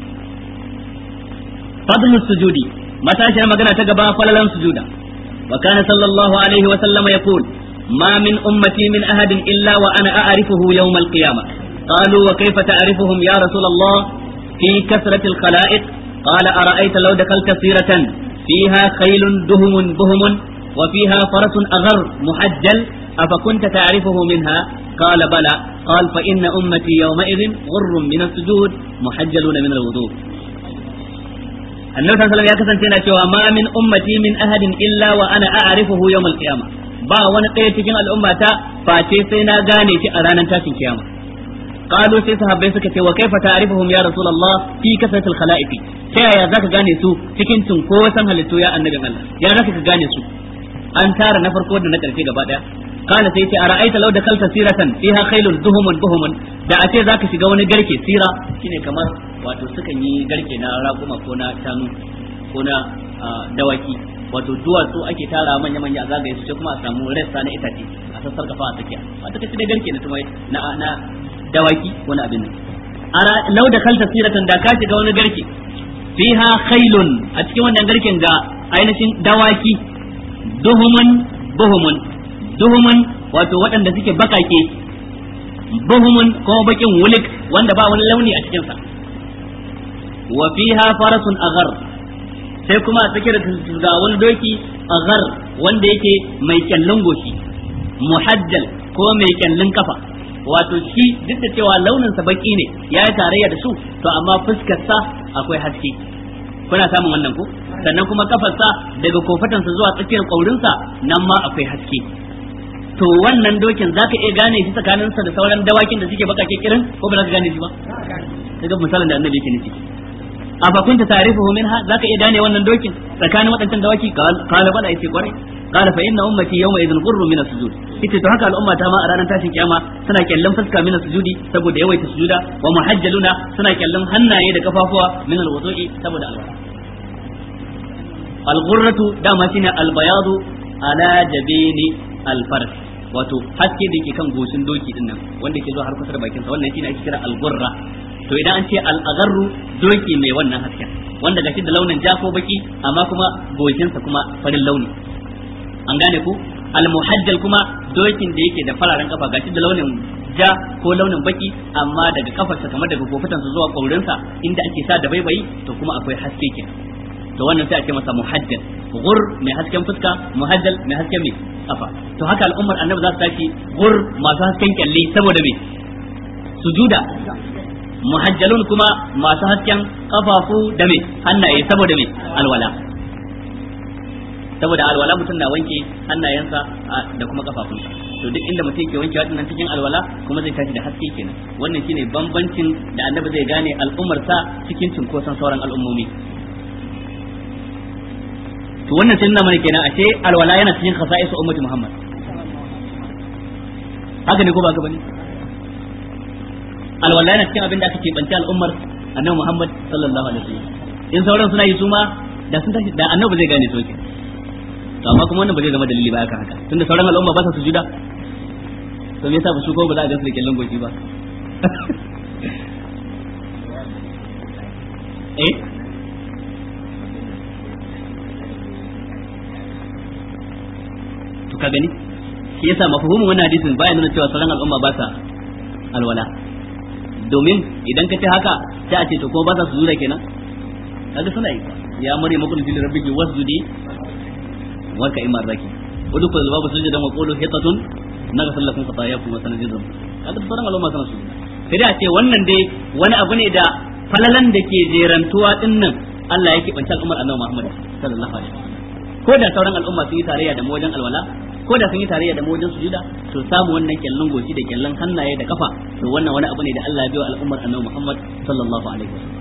Speaker 1: fadlu sujudi matashiyar magana ta gaba falalan sujuda wa kana sallallahu alaihi wa sallama yaqul ما من أمتي من أحد إلا وأنا أعرفه يوم القيامة قالوا وكيف تعرفهم يا رسول الله في كثرة الخلائق قال أرأيت لو دخلت سيرة فيها خيل دهم بهم وفيها فرس أغر محجل أفكنت تعرفه منها قال بلى قال فإن أمتي يومئذ غر من السجود محجلون من الوضوء النبي صلى الله عليه وسلم يا كسن ما من أمتي من أحد إلا وأنا أعرفه يوم القيامة ba wani ɗaya cikin al'ummata face sai na gane shi a ranar tashin kiyama qalu sai sahabbai suka ce wa kaifa ta'rifuhum ya rasulullah fi kasratil khalaiq ta yaya zaka gane su cikin cunkoson halittu ya annabin Allah ya zaka ka gane su an tara na farko da na karshe gaba daya kana sai ce ara'aita law dakalta siratan fiha khailun duhumun buhumun da a ce zaka shiga wani garke sira shine kamar wato sukan yi garke na raƙuma ko na shanu ko na dawaki wato duwatsu ake tara manya manya a zagaye su sai kuma a samu rassa na itace a sassar kafa a tsakiya a ta kace da garke na tumai na na dawaki wani abin nan ara law da kalta siratan da ka shiga wani garke fiha khailun a cikin wannan garken ga ainihin dawaki duhumun buhumun duhumun wato waɗanda suke bakake buhumun ko bakin wulik wanda ba wani launi a cikinsa wa fiha farasun aghar sai kuma a tsakiyar ga wani doki aghar wanda yake mai kyallin goshi muhajjal ko mai kyallin kafa wato shi duk da cewa launin sa baki ne ya yi tarayya da su to amma fuskar sa akwai haske kuna samun wannan ko sannan kuma kafarsa daga kofatansa zuwa tsakiyar kaurinsa nan ma akwai haske to wannan dokin zaka iya gane shi tsakaninsa da sauran dawakin da suke bakake kirin ko ba za ka gane shi ba kaga misalin da annabi yake nufi afa kunta ta'rifuhu minha zaka iya gane wannan dokin tsakanin waɗancan dawaki qala bala yace kwarai qala fa inna ummati yawma idhin qurru min as-sujud yace to haka al'umma ta ma a ranar tashin kiyama suna kyallan fuska min as-sujudi saboda yawaita sujuda wa muhajjaluna suna kyallan hannaye da kafafuwa min al-wudu'i saboda alwala al-ghurratu dama shine al-bayadu ala jabini al-faras wato haske da yake kan goshin doki din nan wanda ke zuwa har kusa da bakin sa wannan shine ake kira al-ghurra to idan an ce al-agharru doki mai wannan hasken wanda gashi da launin ja ko baki amma kuma goshin sa kuma farin launi an gane ku al-muhajjal kuma dokin da yake da fararen kafa gashi da launin ja ko launin baki amma daga kafarsa kamar daga kofatansa zuwa kaurinsa inda ake sa da baibayi to kuma akwai haske kenan to wannan sai a ce masa muhajjal gur mai hasken fuska muhajjal mai hasken mai kafa to haka al'ummar annabi za su tashi gur masu hasken kyalli saboda me sujuda muhajjalun kuma masu hasken kafafu da me hannaye saboda me alwala saboda alwala mutum na wanke hannayensa da kuma kafafunsa to duk inda mutum yake wanke waɗannan cikin alwala kuma zai tashi da haske kenan wannan shine bambancin da annabi zai gane al'ummar sa cikin cinkoson sauran al'ummomi to wannan sun mana kenan ashe alwala yana cikin khasa'is ummati Muhammad haka ne ko ba ka bane alwala yana cikin abin da aka keɓance al'ummar annabi Muhammad sallallahu alaihi wasallam in sauran suna yi su ma da sun tashi da annabi zai gane soke to amma kuma wannan ba zai zama dalili ba haka haka tunda sauran al'umma ba sa sujuda to me yasa ba su ko ba za a gansu da kyallon goshi ba eh to ka gani shi yasa mafhumin wannan hadisin baya nuna cewa sauran al'umma ba sa alwala domin idan ka ce haka sai a ce to ko ba sa su zura kenan kaga suna yi ya mare makul fil rabbiki wasjudi wa ka imar raki wudu ko babu sujudan wa qulu hitatun naghfir lakum khatayakum wa sanajidum kaga sauran al'umma suna su sai dai a ce wannan dai wani abu ne da falalan da ke jerantuwa dinnan Allah yake banta al'ummar annabi Muhammad sallallahu alaihi wasallam ko da sauran al'umma sun yi tarayya da mu wajen alwala ko da sun yi tarayya da mu wajen sujuda to samu wannan kyallon goshi da kyallon hannaye da kafa to wannan wani abu ne da Allah ya biyo al'ummar annabi Muhammad sallallahu alaihi wasallam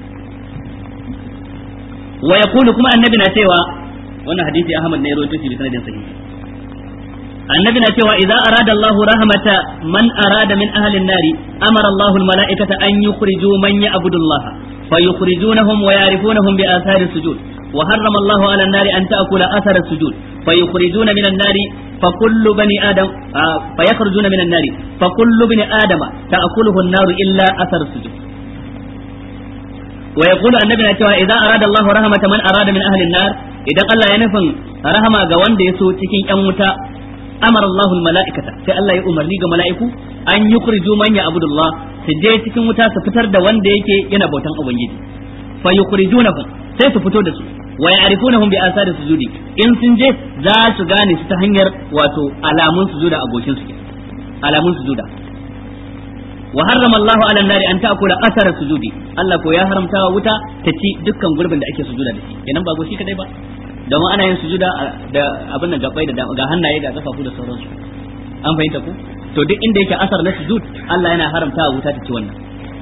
Speaker 1: wa yaqulu kuma annabi na cewa wannan hadisi Ahmad ne ya rawaito shi bi sanadin sahihi annabi na cewa idza arada Allahu rahmata man arada min ahli an-nari amara Allahu al-mala'ikata an yukhriju man ya'budu Allah fayukhrijunahum wa ya'rifunahum bi athari sujud وحرم الله على النار أن تأكل أثر السجود فيخرجون من النار فكل بني آدم آه فيخرجون من النار فكل بني آدم تأكله النار إلا أثر السجود ويقول النبي نتوى إذا أراد الله رحمة من أراد من أهل النار إذا قال ينفن رحمة قوان ديسو تكين أموتا أمر الله الملائكة في الله يؤمر لي ملائكة أن يخرجوا من يعبد الله سجي تكين متا سفتر دا وان ديكي ينبوتان أبنجي فيخرجونهم sai su fito da su wa ya'rifunahum bi asari sujudi in sun je za su gane su ta hanyar wato alamun sujuda a goshin su alamun sujuda wa harrama Allah ala nari an ta'kula asara sujudi Allah ko ya haramta wa wuta ta ci dukkan gurbin da ake sujuda da shi kenan ba goshi kadai ba domin ana yin sujuda da abin da gabai da ga hannaye ga kafafu da sauransu an fahimta ku to duk inda yake asar na sujud Allah yana haramta wa wuta ta ci wannan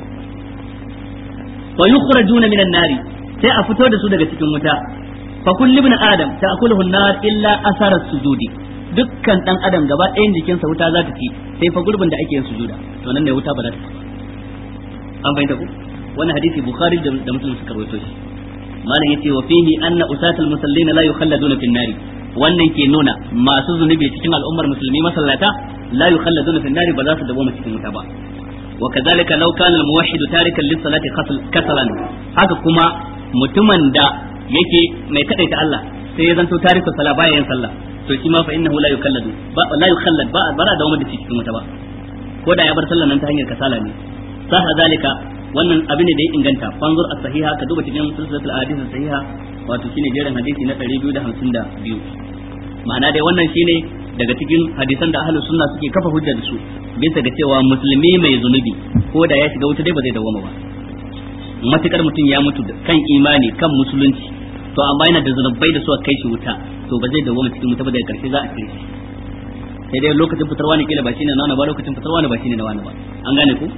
Speaker 1: wa yukhrajuna minan nari sai a fito da su daga cikin wuta fa kullu ibn adam ta'kuluhu an-nar illa asara sujudi dukkan dan adam gaba ɗayan jikinsa wuta za ta ci sai fa gurbin da ake yin sujuda to nan ne wuta ba za ta ci an fahimta ku wannan hadisi bukhari da muslim suka rawaito shi malam yace wa fihi anna usatul musallin la yukhalladuna fin nari wannan ke nuna masu zunubi cikin al'ummar musulmi masallata la yukhalladuna fin nari ba za su dawo cikin wuta ba وكذلك لو كان الموحد تاركا للصلاة كسلا haka kuma mutumin da yake mai kadaita Allah sai ya zanto tariku sala baya yin sallah to shi ma fa innahu la yukalladu ba la yukallad ba bara da wanda cikin wata ba ko da ya bar sallan nan ta hanyar kasala ne sah zalika wannan abin da ya inganta fanzur as-sahiha ka duba cikin silsilatul ahadith as-sahiha wato shine jerin hadisi na 252 ma'ana dai wannan shine daga cikin hadisan da ahlus sunna suke kafa hujja da su bisa ga cewa musulmi mai zunubi ko da ya shiga wuta dai ba zai dawoma ba matukar mutum ya mutu kan imani kan musulunci to amma yana da zunubai da suka kai shi wuta to ba zai dawoma cikin wuta ba daga karshe za a cire shi sai dai lokacin fitarwa ne kila ba shine na wani ba lokacin fitarwa ne ba shine na wani ba an gane ku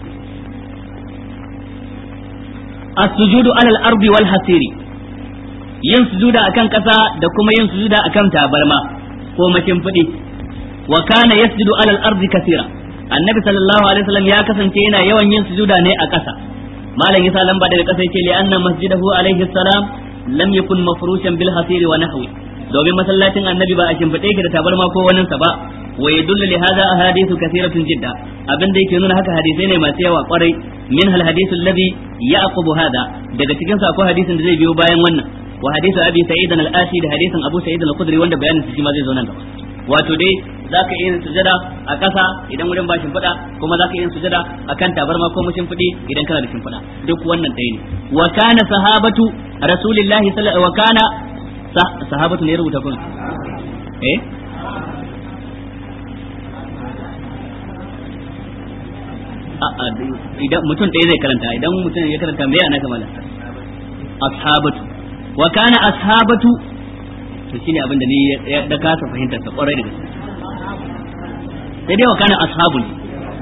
Speaker 1: as-sujudu alal ardi wal hasiri yin sujuda akan kasa da kuma yin sujuda akan tabarma ko makin fudi wa kana yasjudu alal ardi kaseera annabi sallallahu alaihi wasallam ya kasance yana yawan yin sujuda ne a kasa malam yasa lamba daga kasa yake li anna masjidahu alaihi salam lam yakun mafrushan bil hasiri wa nahwi domin masallacin annabi ba a shimfiɗe yake da tabarma ko wani sa ba wa yadullu li hadha ahadithu kathiratun jidda abin da yake nuna haka hadisai ne masu yawa kwarai min hal hadithu alladhi yaqubu hada daga cikin sa akwai hadisin da zai biyo bayan wannan wa hadithu abi sa'id al-asi da hadisin abu sa'id al-khudri wanda bayanin shi ma zai zo nan gaba wato dai zaka iya yin sujada a ƙasa idan wurin ba shimfiɗa kuma zaka iya yin sujada akan tabarma ko mushin fudi idan kana da shimfiɗa duk wannan ɗaya ne wa kana sahabatu rasulillahi sallallahu wa kana sahabatu ne rubuta kun eh idan mutum ɗaya zai karanta idan mutum ya karanta me ana kamala ashabatu wa kana ashabatu to shine abin da ni ya da kasa fahimtar sa kwarai da gaske sai dai wa kana ashabu ne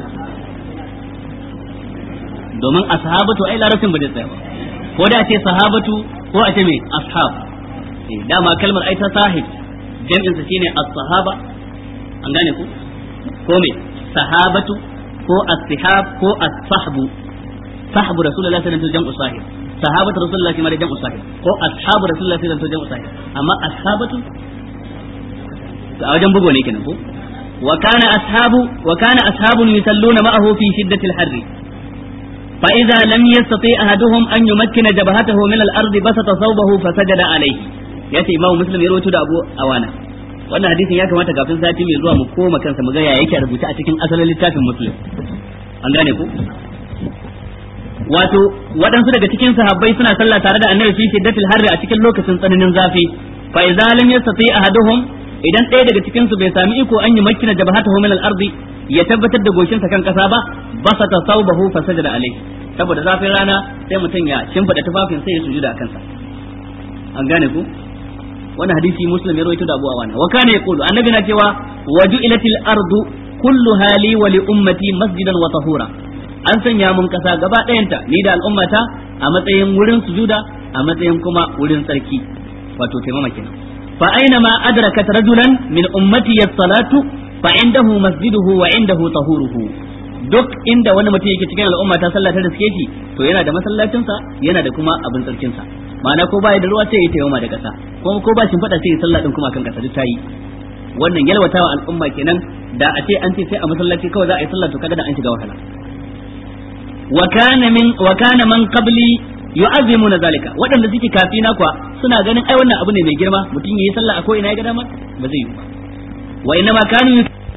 Speaker 1: domin ashabatu ai larabcin ba zai tsaya ba ko da ce sahabatu ko a ce me ashab dama kalmar ai ta sahib jam'in sa shine as-sahaba an gane ku ko me sahabatu ko as-sihab ko as-sahbu sahbu rasulullahi sallallahu alaihi wasallam jam'u sahib sahabatu rasulullahi kuma da jam'u sahib ko ashabu rasulullahi sallallahu alaihi wasallam jam'u sahib amma ashabatu a wajen bugo ne kenan ko wa kana ashabu wa kana ashabun yusalluna ma'ahu fi shiddati al-harri فإذا لم يستطيع أحدهم أن يمكن جبهته من الأرض بسط ثوبه فسجد عليه yace imamu muslim ya rawaito da abu awana wannan hadisin ya kamata kafin sati mai zuwa mu koma kansa mu ga ya yake rubuta a cikin asalin littafin muslim an gane ku wato waɗansu daga cikin sahabbai suna sallah tare da annabi fi shiddatil harri a cikin lokacin tsananin zafi fa idza lam yastati ahaduhum idan ɗaya daga cikin su bai sami iko an yi makina jabhatahu min al-ardi ya tabbatar da goshinsa kan kasa ba basata saubahu fa sajada alayhi saboda zafin rana sai mutum ya shimfida tufafin sai ya sujuda a kansa an gane ku wannan hadisi muslim ya rawaito da abu awana wa kana yaqulu annabi na cewa waju'ilatil ardu kulluha li wa li ummati masjidan wa tahura an sanya mun kasa gaba ɗayanta ni da al'ummata a matsayin wurin sujuda a matsayin kuma wurin tsarki wato taimama kenan fa aina ma adrakat rajulan min ummati as-salatu fa indahu masjiduhu wa indahu tahuruhu duk inda wani mutum yake cikin al'umma ta sallah ta riske shi to yana da masallacinsa yana da kuma abin tsarkinsa ma'ana ko baya da ruwa sai ya taimama da kasa ko ko ba shin fada sai ya sallah din kuma kan kasa duk tayi wannan yalwatawa al'umma kenan da a ce an ce sai a masallaci kawai za a yi sallah to kaga da an shiga wahala wa kana min wa kana man qabli yu'azzimuna zalika waɗanda suke kafina kuwa suna ganin ai wannan abu ne mai girma mutum yayi sallah a ko ina ya ga dama ba zai yi ba wa inna ma kanu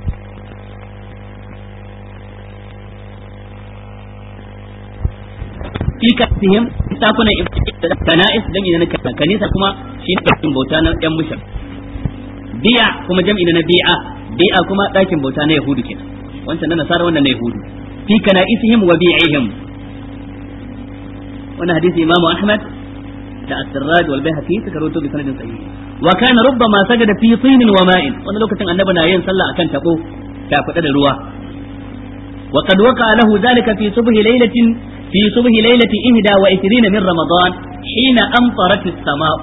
Speaker 1: fi kasihim sakunan kana'is jam'i na kanisa kuma shi ne ɗakin bauta na yan mushar bi'a kuma jam'i na bi'a bi'a kuma ɗakin bauta na yahudu kenan wancan na nasara wannan na yahudu fi kana'isihim wa bi'ihim wannan hadisi imamu ahmad da as-sirraj wal bayhaqi suka rawaito bi sanadin sahih wa kana rubbama sajada fi tinin wa ma'in wannan lokacin annabi na yin sallah akan tabo ta fada da ruwa wa qad waqa lahu zalika fi subhi laylatin fi subhi laylati ihda wa 20 min ramadan hina amtarat as-sama'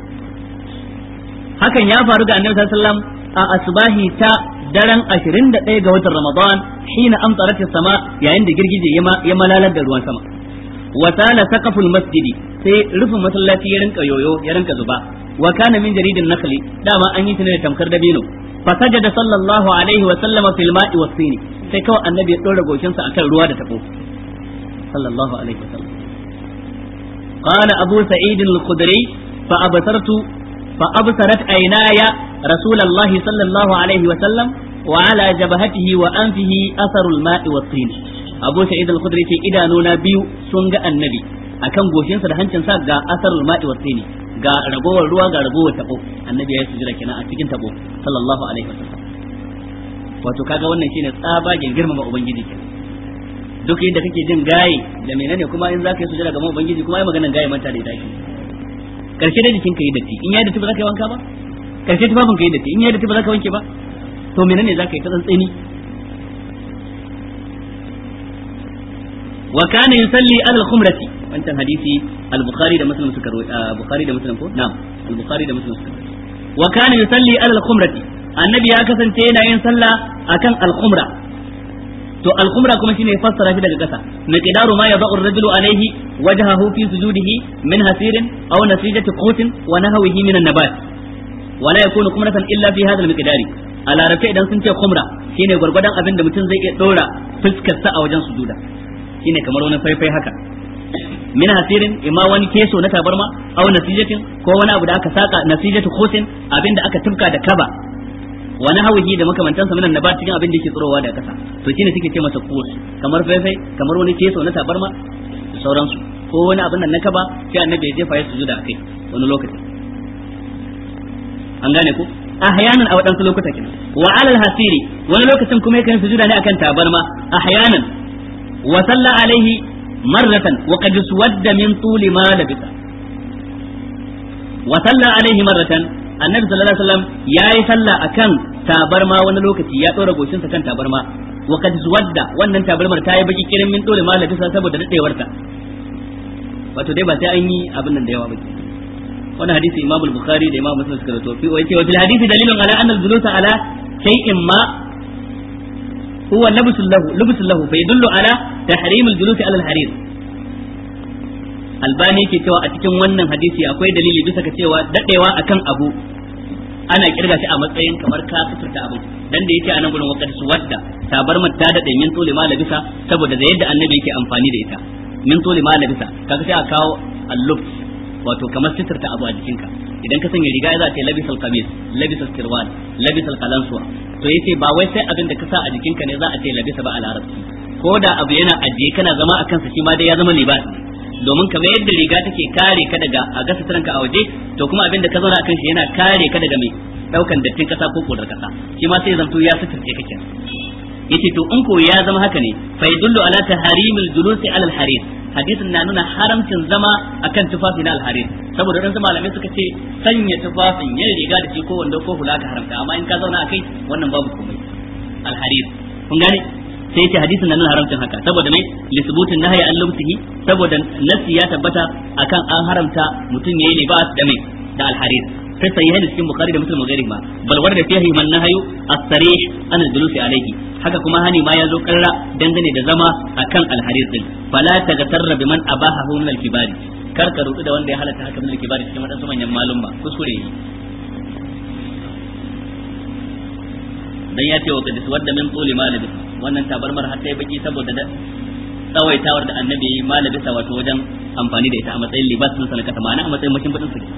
Speaker 1: hakan ya faru ga annabi sallallahu alaihi wasallam a asbahi ta daren 21 ga watan ramadan hina amtarat as-sama' yayin da girgije ya malalar da ruwan sama wa sala saqaful masjidi sai rufin masallaci ya rinka yoyo ya rinka zuba wa kana min jaridin nakhli dama an yi ne da tamkar dabino fa sajada sallallahu alaihi wa sallama fil ma'i was sini sai kawai annabi ya dora goshin sa akan ruwa da tabo sallallahu alaihi wa sallam qala abu sa'id al-khudri fa absartu fa absarat aynaya rasulullahi sallallahu alaihi wa sallam wa ala jabhatihi wa anfihi atharul ma'i was sini abu sa'id al-khudri ce idanuna biyu sun ga annabi akan goshinsa da hancinsa ga asarul ma'i wa tsini ga ragowar ruwa ga ragowar tabo annabi ya yi sujuda kenan a cikin tabo sallallahu alaihi wasallam wato kaga wannan shine tsabagen girmama ubangiji kenan duk yadda kake jin gaye da menene kuma in zaka yi sujada ga ubangiji kuma ai maganan gaye manta da ita karshe da jikin ka yi datti in ya datti ba za ka yi wanka ba karshe tufafin ka yi datti in ya datti ba za ka wanke ba to menene za ka yi ta tsantseni wa kana yusalli ala al-khumrati wancan hadisi al-bukhari da muslim suka bukhari da muslim ko na'am al-bukhari da muslim suka wa kana yusalli ala al-khumrati annabi ya kasance yana yin sallah akan al-khumra to al-khumra kuma shine fassara shi daga kasa miqdaru ma yad'u ar-rajulu alayhi wajhahu fi sujudihi min hasirin aw nasijati qutin wa nahwihi min an-nabat wala yakunu khumratan illa fi hadha al-miqdari a larabta idan sun ce khumra shine gwargwadon abin da mutum zai iya dora fuskar sa a wajen sujuda shine kamar wani faifai haka min hasirin imma wani keso na tabarma aw nasijatin ko wani abu da aka saka nasijatu khusin abin da aka tufka da kaba wani hawihi da makamantansa minan nabat cikin abin da yake tsirowa da kasa to shine suke ce masa kus kamar faifai kamar wani keso na tabarma da sauransu ko wani abin nan na kaba sai annabi ya jefa ya sujuda akai wani lokaci an gane ku ahyanan a waɗansu lokuta kenan wa alal hasiri wani lokacin kuma yakan sujuda ne akan tabarma ahyanan wa salla alaihi marratan wa qad suwadda min tuli ma labisa wa salla alaihi marratan annabi sallallahu alaihi wasallam yayi sallah akan tabarma wani lokaci ya dora goshin sa kan tabarma wa qad suwadda wannan tabarmar ta yi baki kirin min tuli ma labisa saboda dadewarta wato dai ba sai an yi abin nan da yawa ba wannan hadisi Imam al-Bukhari da Imam Muslim suka rawaito fi wa yace wa fil hadisi dalilun ala anna al-julusa ala shay'in ma huwa labsul lahu labsul lahu fa yadullu ala tahrim al-julus ala al-harir albani yake cewa a cikin wannan hadisi akwai dalili bisa ga cewa dadewa akan abu ana kirga shi a matsayin kamar ka suturta abu dan da yake a nan gurin waqad suwadda tabarmar ta dade min tole ma labisa saboda da yadda annabi yake amfani da ita min tole ma labisa kaga sai a kawo al-lubs wato kamar sitirta abu a jikinka idan ka sanya riga za ta yi labisal kamis labisal sirwal labisal kalansuwa to yace ba wai sai abin da ka sa a jikinka ne za a ce labisa ba a larabci ko da abu yana ajiye kana zama a kansa shi ma dai ya zama libas domin kamar yadda riga take kare ka daga a ga suturanka a waje to kuma abin da ka zauna a kan shi yana kare ka daga mai daukan dattin kasa ko kodar kasa shi ma sai zanto ya suturce kake yace to in ko ya zama haka ne fa yadullu ala taharimil julusi ala al-harir hadisin na nuna haramcin zama akan tufafi na al-harir saboda dan malamai suka ce sanya tufafin yin riga da shi ko wanda ko hula ka haramta amma in ka zauna akai wannan babu komai al-harir kun gane sai ce hadisin na nuna haramcin haka saboda mai lisbutin nahyi an lubsihi saboda nasi ya tabbata akan an haramta mutum yayi libas da mai da al-harir في الصحيحين cikin bukhari da muslim gairi ma bal warda fihi man nahyu as-sarih an al-julusi alayhi haka kuma hani ma ya zo karra dangane da zama akan al-harir din fala tagatarra biman abahahu min al-kibari kar ka rutu da wanda ya halatta haka min al-kibari cikin wadansu manyan malum ba kuskure ne dan ya ce wa kadis wadda min tuli malabi wannan tabarmar har sai baki saboda da tsawaitawar da annabi malabisa wato wajen amfani da ita a matsayin libas din sanaka ma'ana a matsayin mashin budin sa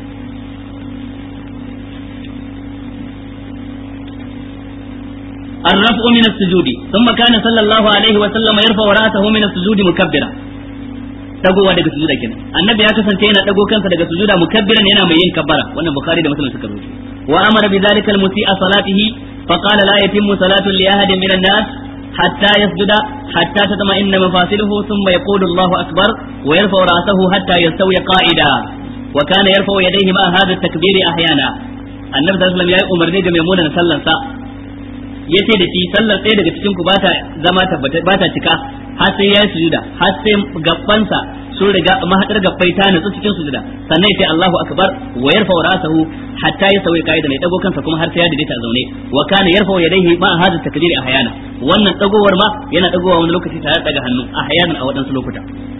Speaker 1: الرفع من السجود ثم كان صلى الله عليه وسلم يرفع رأسه من السجود مكبرا dagowa daga sujuda kenan annabi ya kasance yana dago kansa daga sujuda mukabbiran yana mai yin kabbara wannan bukhari da muslim suka rubuta wa amara bi dhalika al musi'a salatihi fa qala la yatimmu salatu li ahadin min an-nas hatta yasjuda hatta tatma'inna mafasiluhu thumma yaqulu Allahu akbar wa yarfa'u ra'sahu hatta yastawi qa'ida wa kana yarfa'u yadayhi ma hadha at-takbir ahyana annabi sallallahu alaihi wasallam ya yi umarni ga maimunan sallansa ya ce da shi sallar ɗaya daga cikin ku ba ta zama tabbata ba ta cika har sai ya yi sujuda har sai gabbansa sun riga mahadar gabbai ta nutsu cikin sujuda sannan ya ce Allahu akbar wa yarfa ra'sahu hatta ya sauya kaida ne dago kansa kuma har sai ya daidaita zaune wa kana yarfa yadayhi ma hadha takbir ahyana wannan dagowar ma yana dagowa wani lokaci tare da daga hannu ahyanan a wadansu lokuta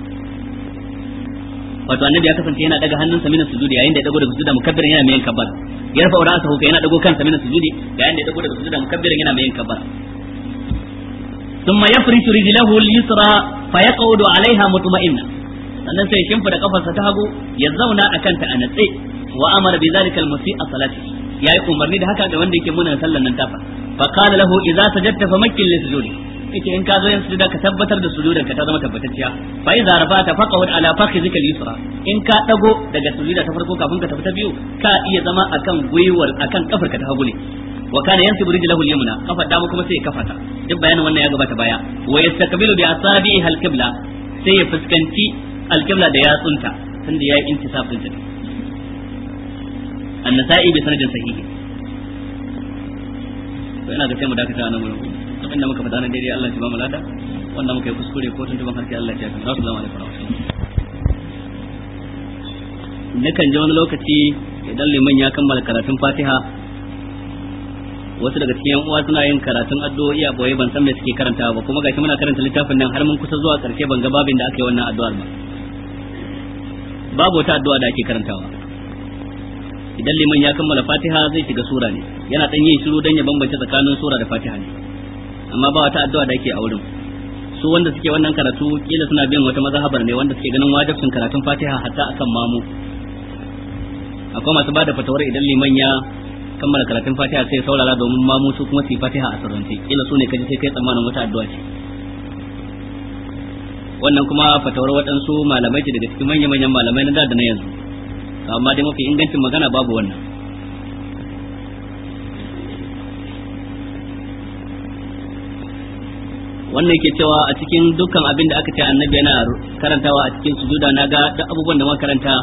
Speaker 1: wato annabi ya kasance yana daga hannunsa mina sujudi yayin da ya dago daga sujuda mukabbirin yana mai kabbar yarfa ra'sahu kai yana dago kansa mina sujudi yayin da ya dago daga sujuda mukabbirin yana mai kabbar thumma yafrishu rijlahu al-yusra fa yaqudu 'alayha mutma'inna sannan sai shimfida kafarsa ta hagu ya zauna akan ta a natse wa amara bi zalika al-musi'a salati yayi umarni da haka ga wanda yake muna sallan nan tafa fa qala lahu idza sajadta fa makkil li sujudi yace in ka zo yin sujuda ka tabbatar da sujudar ka ta zama tabbatacciya fa iza rafa'ta faqawd ala fakhizika al-yusra in ka dago daga sujuda ta farko kafin ka tafi ta biyu ka iya zama akan gwiwar akan kafar ka ta hagu ne wa kana yansibu rijlahu al-yumna kafar dama kuma sai ya kafata duk bayanin wannan ya gabata baya wa yastaqbilu bi asabihi al-qibla sai ya fuskanci al-qibla da yatsunta tunda yayi intisab din ta an-nasa'i bi sanadin sahihi to ina ga sai mu dakata nan gurin abin da muka faɗa na daidai Allah ya ba mu lada wanda muka yi kuskure ko tuntuban harshe Allah ya tafi assalamu alaikum nakan ji wani lokaci idan liman ya kammala karatun Fatiha wasu daga cikin uwa suna yin karatun addu'o'i a boye ban san me suke karantawa ba kuma gashi muna karanta littafin nan har mun kusa zuwa karshe ban ga babin da aka yi wannan addu'ar ba babu wata addu'a da ake karantawa idan liman ya kammala fatiha zai shiga sura ne yana dan yin shiru dan ya bambance tsakanin sura da fatiha ne amma ba wata addu'a da ake a wurin su wanda suke wannan karatu kila suna bin wata mazhabar ne wanda suke ganin wajibcin karatun fatiha hatta akan mamu akwai masu bada fatawar idan liman ya kammala karatun fatiha sai saurara domin mamu su kuma su yi fatiha a sirrance kila su ne kaji sai kai tsammanin wata addu'a ce wannan kuma fatawar waɗansu malamai ce daga cikin manya-manyan malamai na da da na yanzu amma dai mafi ingancin magana babu wannan wannan ke cewa a cikin dukkan abin da aka ce annabi yana karantawa a cikin sujuda na ga duk abubuwan da makaranta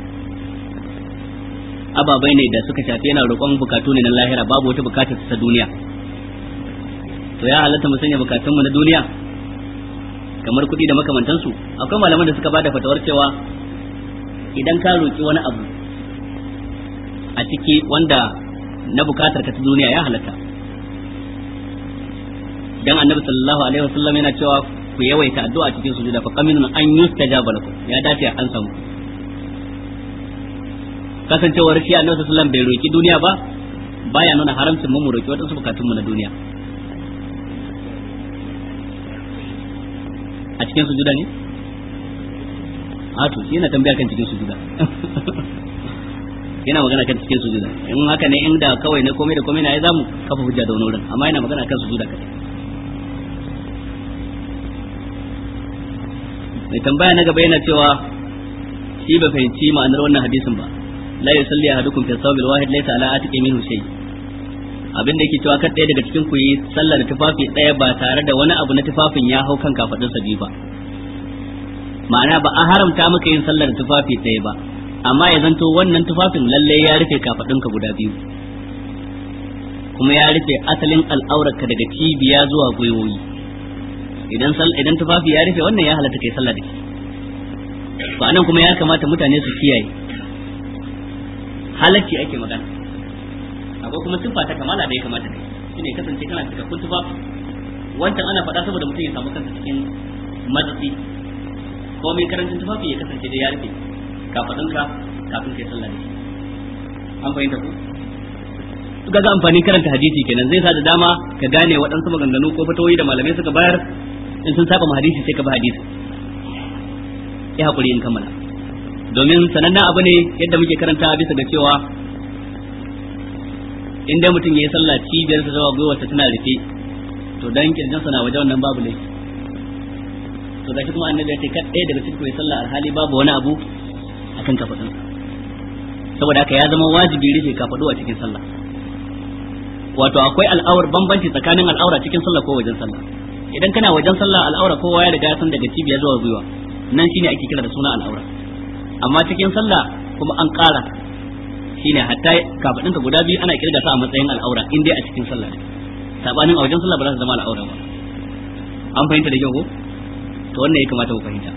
Speaker 1: ababai ne da suka shafi yana roƙon bukatu ne na lahira babu wata bukatar ta duniya to ya halatta mu sanya bukatunmu na duniya kamar kuɗi da makamantansu akwai malaman da suka bada fatawar cewa idan ka roƙi wani abu a ciki wanda na bukatar ka ta duniya ya halatta dan annabi sallallahu alaihi wasallam yana cewa ku yawaita addu'a cikin sujuda fa qaminun an yustajaba lakum ya dace an samu kasancewar shi annabi sallallahu alaihi wasallam bai roki duniya ba baya nuna haramcin mu mu roki wadansu bukatun mu na duniya a cikin sujuda ne a to shi yana tambaya kan cikin sujuda yana magana kan cikin sujuda in haka ne inda kawai na komai da komai na ya zamu kafa hujja da wani wurin amma yana magana kan sujuda kadai mai tambaya na gaba yana cewa shi ba fahimci ma'anar wannan hadisin ba la yusalli ahadukum fi sawbil wahid laysa ala atiqi minhu shay abin da yake cewa kan ɗaya daga cikin ku yi sallar tufafi ɗaya ba tare da wani abu na tufafin ya hau kan kafadun sa biyu ba ma'ana ba a haramta maka yin sallar tufafi ɗaya ba amma ya zanto wannan tufafin lalle ya rufe kafadunka guda biyu kuma ya rufe asalin al'aurarka daga cibiya zuwa gwiwoyi idan idan tufafi ya rufe wannan ya halatta kai sallah da shi to anan kuma ya kamata mutane su kiyaye halacci ake magana akwai kuma tufa ta kamala da ya kamata kai shine kasance kana cikakkun tufafi wancan ana faɗa saboda mutum ya samu kansa cikin matsatsi ko mai karancin tufafi ya kasance da ya rufe kafadunka kafin kai sallah da shi an fahimta ku ga amfanin karanta hadisi kenan zai sa da dama ka gane waɗansu maganganu ko fatawoyi da malamai suka bayar in sun saba hadisi sai ka bi hadisi ya hakuri in kammala domin sanannen abu ne yadda muke karanta bisa ga cewa in dai mutum ya yi sallah cibiyar sa zuwa gwiwarsa tana rufe to dan kirjin sa na waje wannan babu laifi to gashi kuma annabi ya ce kad ɗaya daga cikin sallah alhali babu wani abu akan kafadun saboda haka ya zama wajibi rufe kafadu a cikin sallah wato akwai al'aur bambanci tsakanin al'aura cikin sallah ko wajen sallah idan kana wajen sallah al'aura kowa ya riga ya san daga cibiya zuwa gwiwa nan shine ake kira da suna al'aura amma cikin sallah kuma an ƙara shine hatta kafadin ka guda biyu ana kirga su a matsayin al'aura in dai a cikin sallah sabanin a wajen sallah ba za su zama al'aura ba an fahimta da kyau ko to wannan ya kamata ku fahimta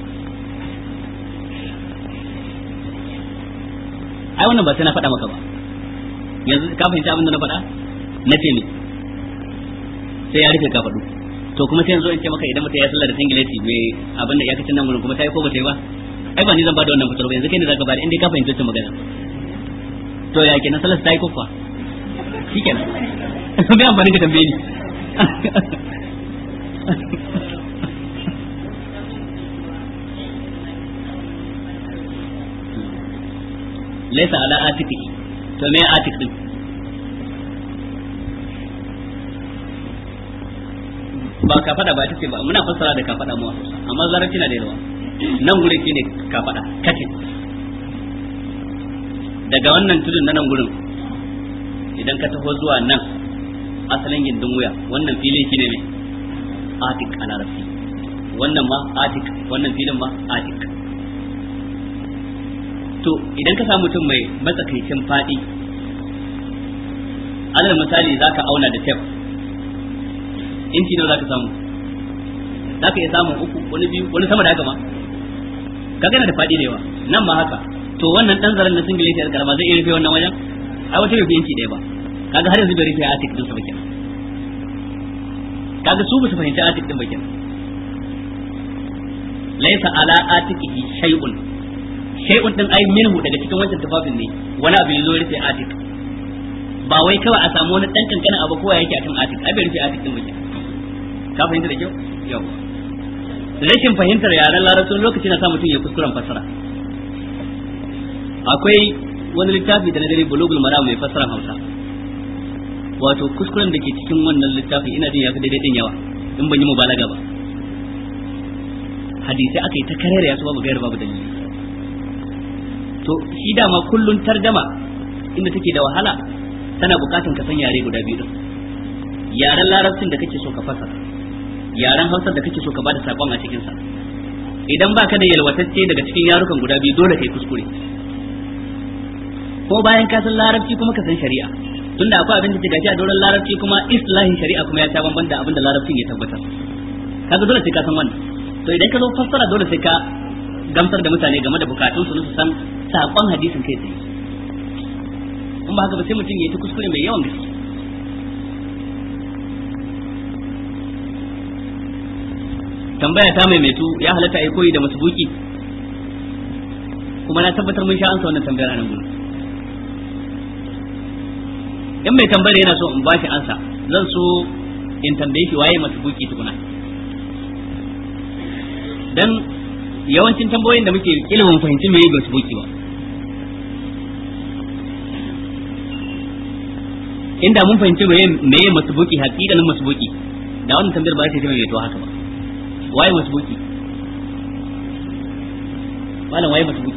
Speaker 1: ai wannan ba sai na faɗa maka ba yanzu ka fahimci abin da na faɗa na ce ne sai ya rufe kafaɗu to kuma sai yanzu in ce maka idan mutum ya sallar da singileti mai abin da ya kacin nan kuma ta yi ko ba ta yi ba ai ba ni zan bada wannan fitar ba yanzu kai ne zaka bada inda ka fahimci wannan magana to ya kenan sallar ta yi ko kuwa shikenan bai amfani ka tambaye ni laisa ala atiki to me atik din ba ka fada ba ta ce ba muna fassara da ka fada mu amma larabci na da yawa nan gurin shine ka fada kace daga wannan tudun na nan gurin idan ka taho zuwa nan asalin gindin wuya wannan filin shine ne atik a larabci wannan ma atik wannan filin ma atik to idan ka samu mutum mai matsakaicin fadi alal misali zaka auna da tef inci nawa zaka samu zaka iya samun uku wani biyu wani sama da haka ma kaga yana da fadi da yawa nan ma haka to wannan dan zaren na singileti da karama zai iya rufe wannan wajen ai wata rufe inci ɗaya ba kaga har yanzu bai rufe atik din sa ba kenan kaga su ba su fahimci atik din ba kenan laisa ala atikihi shay'un shay'un din ai minhu daga cikin wancan tufafin ne wani abu yazo rufe atik ba wai kawai a samu wani dan kankanin abu kowa yake akan atik ai bai rufe atik din ba kenan ka fahimta da kyau yawa rashin fahimtar yaren larabcin lokaci na sa mutum ya kuskuren fassara akwai wani littafi da na gani bulugul maram mai fassara hausa wato kuskuren da ke cikin wannan littafi ina jin ya fi daidai din yawa in ban yi mubalaga ba hadisai aka yi ta karere ya su babu gayar babu dalili to shi dama kullun tarjama inda take da wahala tana bukatan ka san yare guda biyu din yaren larabcin da kake so ka fasara yaren hausar da kake so ka bada sakon a cikin sa idan baka da yalwatacce daga cikin yarukan guda biyu dole kai kuskure ko bayan ka san larabci kuma ka san shari'a tunda akwai abin da ke gashi a doron larabci kuma islahin shari'a kuma ya ta bamban da abin da larabcin ya tabbatar kaga dole sai ka san wannan to idan ka zo fassara dole sai ka gamsar da mutane game da bukatun su su san sakon hadisin kai tsaye in ba haka ba sai mutum ya yi ta kuskure mai yawan gaske tambaya ta maimaitu ya halatta ai koyi da masbuki kuma na tabbatar mun sha ansa wannan tambayar a nan gudu in mai tambayar yana so in ba shi ansa zan so in tambaye shi waye masbuki tukuna dan yawancin tambayoyin da muke ilimin fahimci me ba su buki ba inda mun fahimci me me masbuki hakikanin masbuki da wannan tambayar ba ta mai to haka ba waye masbuki malam waye masbuki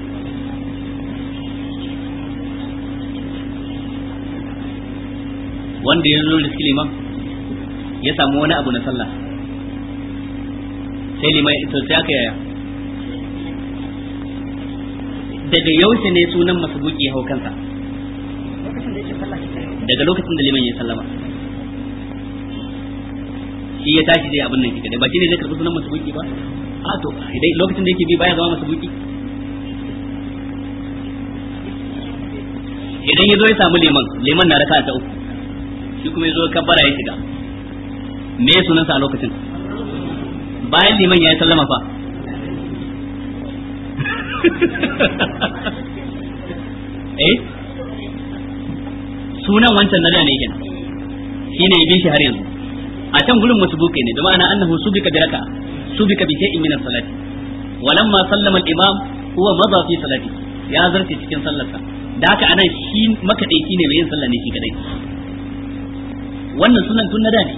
Speaker 1: wanda ya zo da liman ya samu wani abu na sallah sai liman to sai aka yaya daga yaushe ne sunan masubuki ya hau kansa daga lokacin da liman ya sallama shi ya tashi zai abin nan kika ba shi ne zai karɓi sunan masubuki ba a to idan lokacin da yake bi baya zama masubuki idan ya zo ya samu liman liman na raka ta uku shi kuma ya zo kabbara ya shiga me sunansa a lokacin bayan liman ya yi sallama fa eh sunan wancan nada ne kenan shine ya bin shi har yanzu a can gurin wasu bukai ne da ma'ana annahu subika bi raka subika bi shay'in min as-salati walamma sallama al-imam huwa madha fi salati ya zarce cikin sallarsa da haka anan shi makadaici ne mai yin sallah ne shi kadai wannan sunan tun nada ne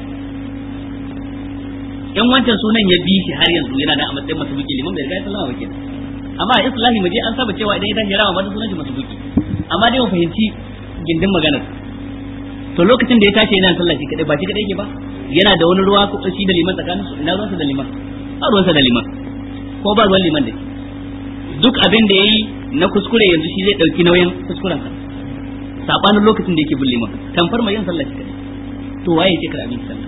Speaker 1: in wancan sunan ya bi shi har yanzu yana da a matsayin masubuki liman bai riga ya sallama ba kenan amma a islahi mu je an saba cewa idan ya tashi rawa ba sunan shi masubuki amma dai mu fahimci gindin maganar to lokacin da ya tashi yana sallah shi kadai ba shi kadai yake ba yana da wani ruwa ko shi da liman tsakanin su ina ruwansa da liman ba ruwansa da liman ko ba ruwan liman da duk abin da yayi na kuskure yanzu shi zai dauki nauyin kuskuren sa sabanin lokacin da yake bin liman tamfar mai yin sallah shi kadai to waye yake kar abin sallah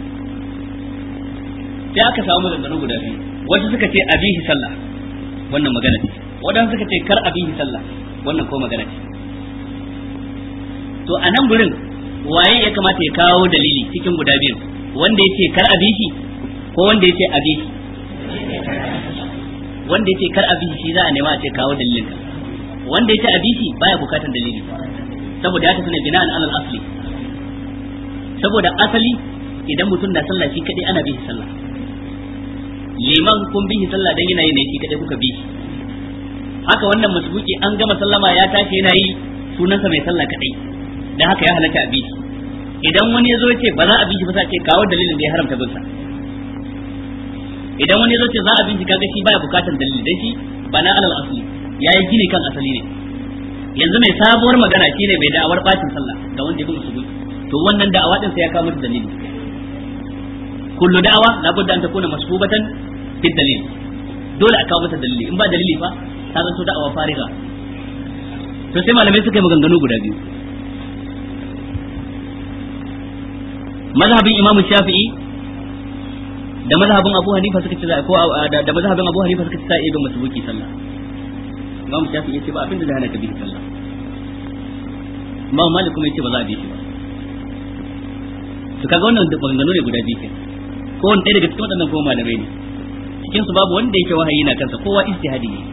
Speaker 1: sai aka samu maganganu guda biyu wasu suka ce abihi sallah wannan magana ce wadansu suka ce kar abihi sallah wannan ko magana ce to a nan gurin waye ya kamata ya kawo dalili cikin guda biyun wanda ya ce kar abihi ko wanda ya ce abihi wanda ya ce kar abihi shi za a nema a ce kawo dalilin ka wanda ya ce abihi baya bukatan dalili saboda ya tafi ne bina'an alal asli saboda asali idan mutum na sallah shi kadai ana bihi sallah liman kun bihi sallah dan yana yi ne shi kadai kuka bihi haka wannan masbuki an gama sallama ya tashi yana yi sunansa mai sallah kadai dan haka ya halatta a bihi idan wani ya zo ce ba za a bi shi ba sai ce kawo dalilin da ya haramta bin sa idan wani ya zo ce za a bi shi kaga shi baya bukatar dalili dai shi bana alal asli yayi gini kan asali ne yanzu mai sabuwar magana shine bai da'awar bacin sallah ga wanda ya bi musu to wannan da'awa din sai ya kawo mata dalili kullu da'awa labudda an takuna masbubatan fi dalil dole a kawo mata dalili in ba dalili fa ta zanto da'awa fariga to sai malamai suka yi maganganu guda biyu mazhabin imam shafi'i da mazhabin abu hanifa suka ce za ko da mazhabin abu hanifa suka ce za a iya bin masubuki sallah imam shafi'i ya ce ba abinda da hana ka bi sallah imam malik kuma ya ce ba za a bi shi ba to kaga wannan maganganu ne guda biyu ke ko wani ɗaya daga cikin waɗannan kuma malamai ne cikin su babu wanda yake wahayi na kansa kowa ijtihadi ne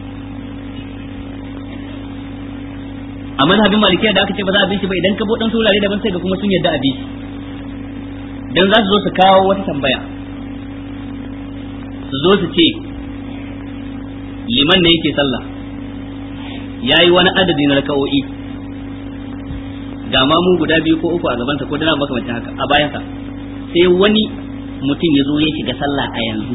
Speaker 1: a mazhabin malikiya da aka ce ba za a bi shi ba idan ka bo dan saurare daban sai ga kuma sun yadda a bi shi dan za su zo su kawo wata tambaya su zo su ce liman ne yake sallah yayi wani adadi na raka'o'i ga ma mu guda biyu ko uku a gabansa ko dana makamancin haka a bayansa sai wani mutum ya zo ya shiga sallah a yanzu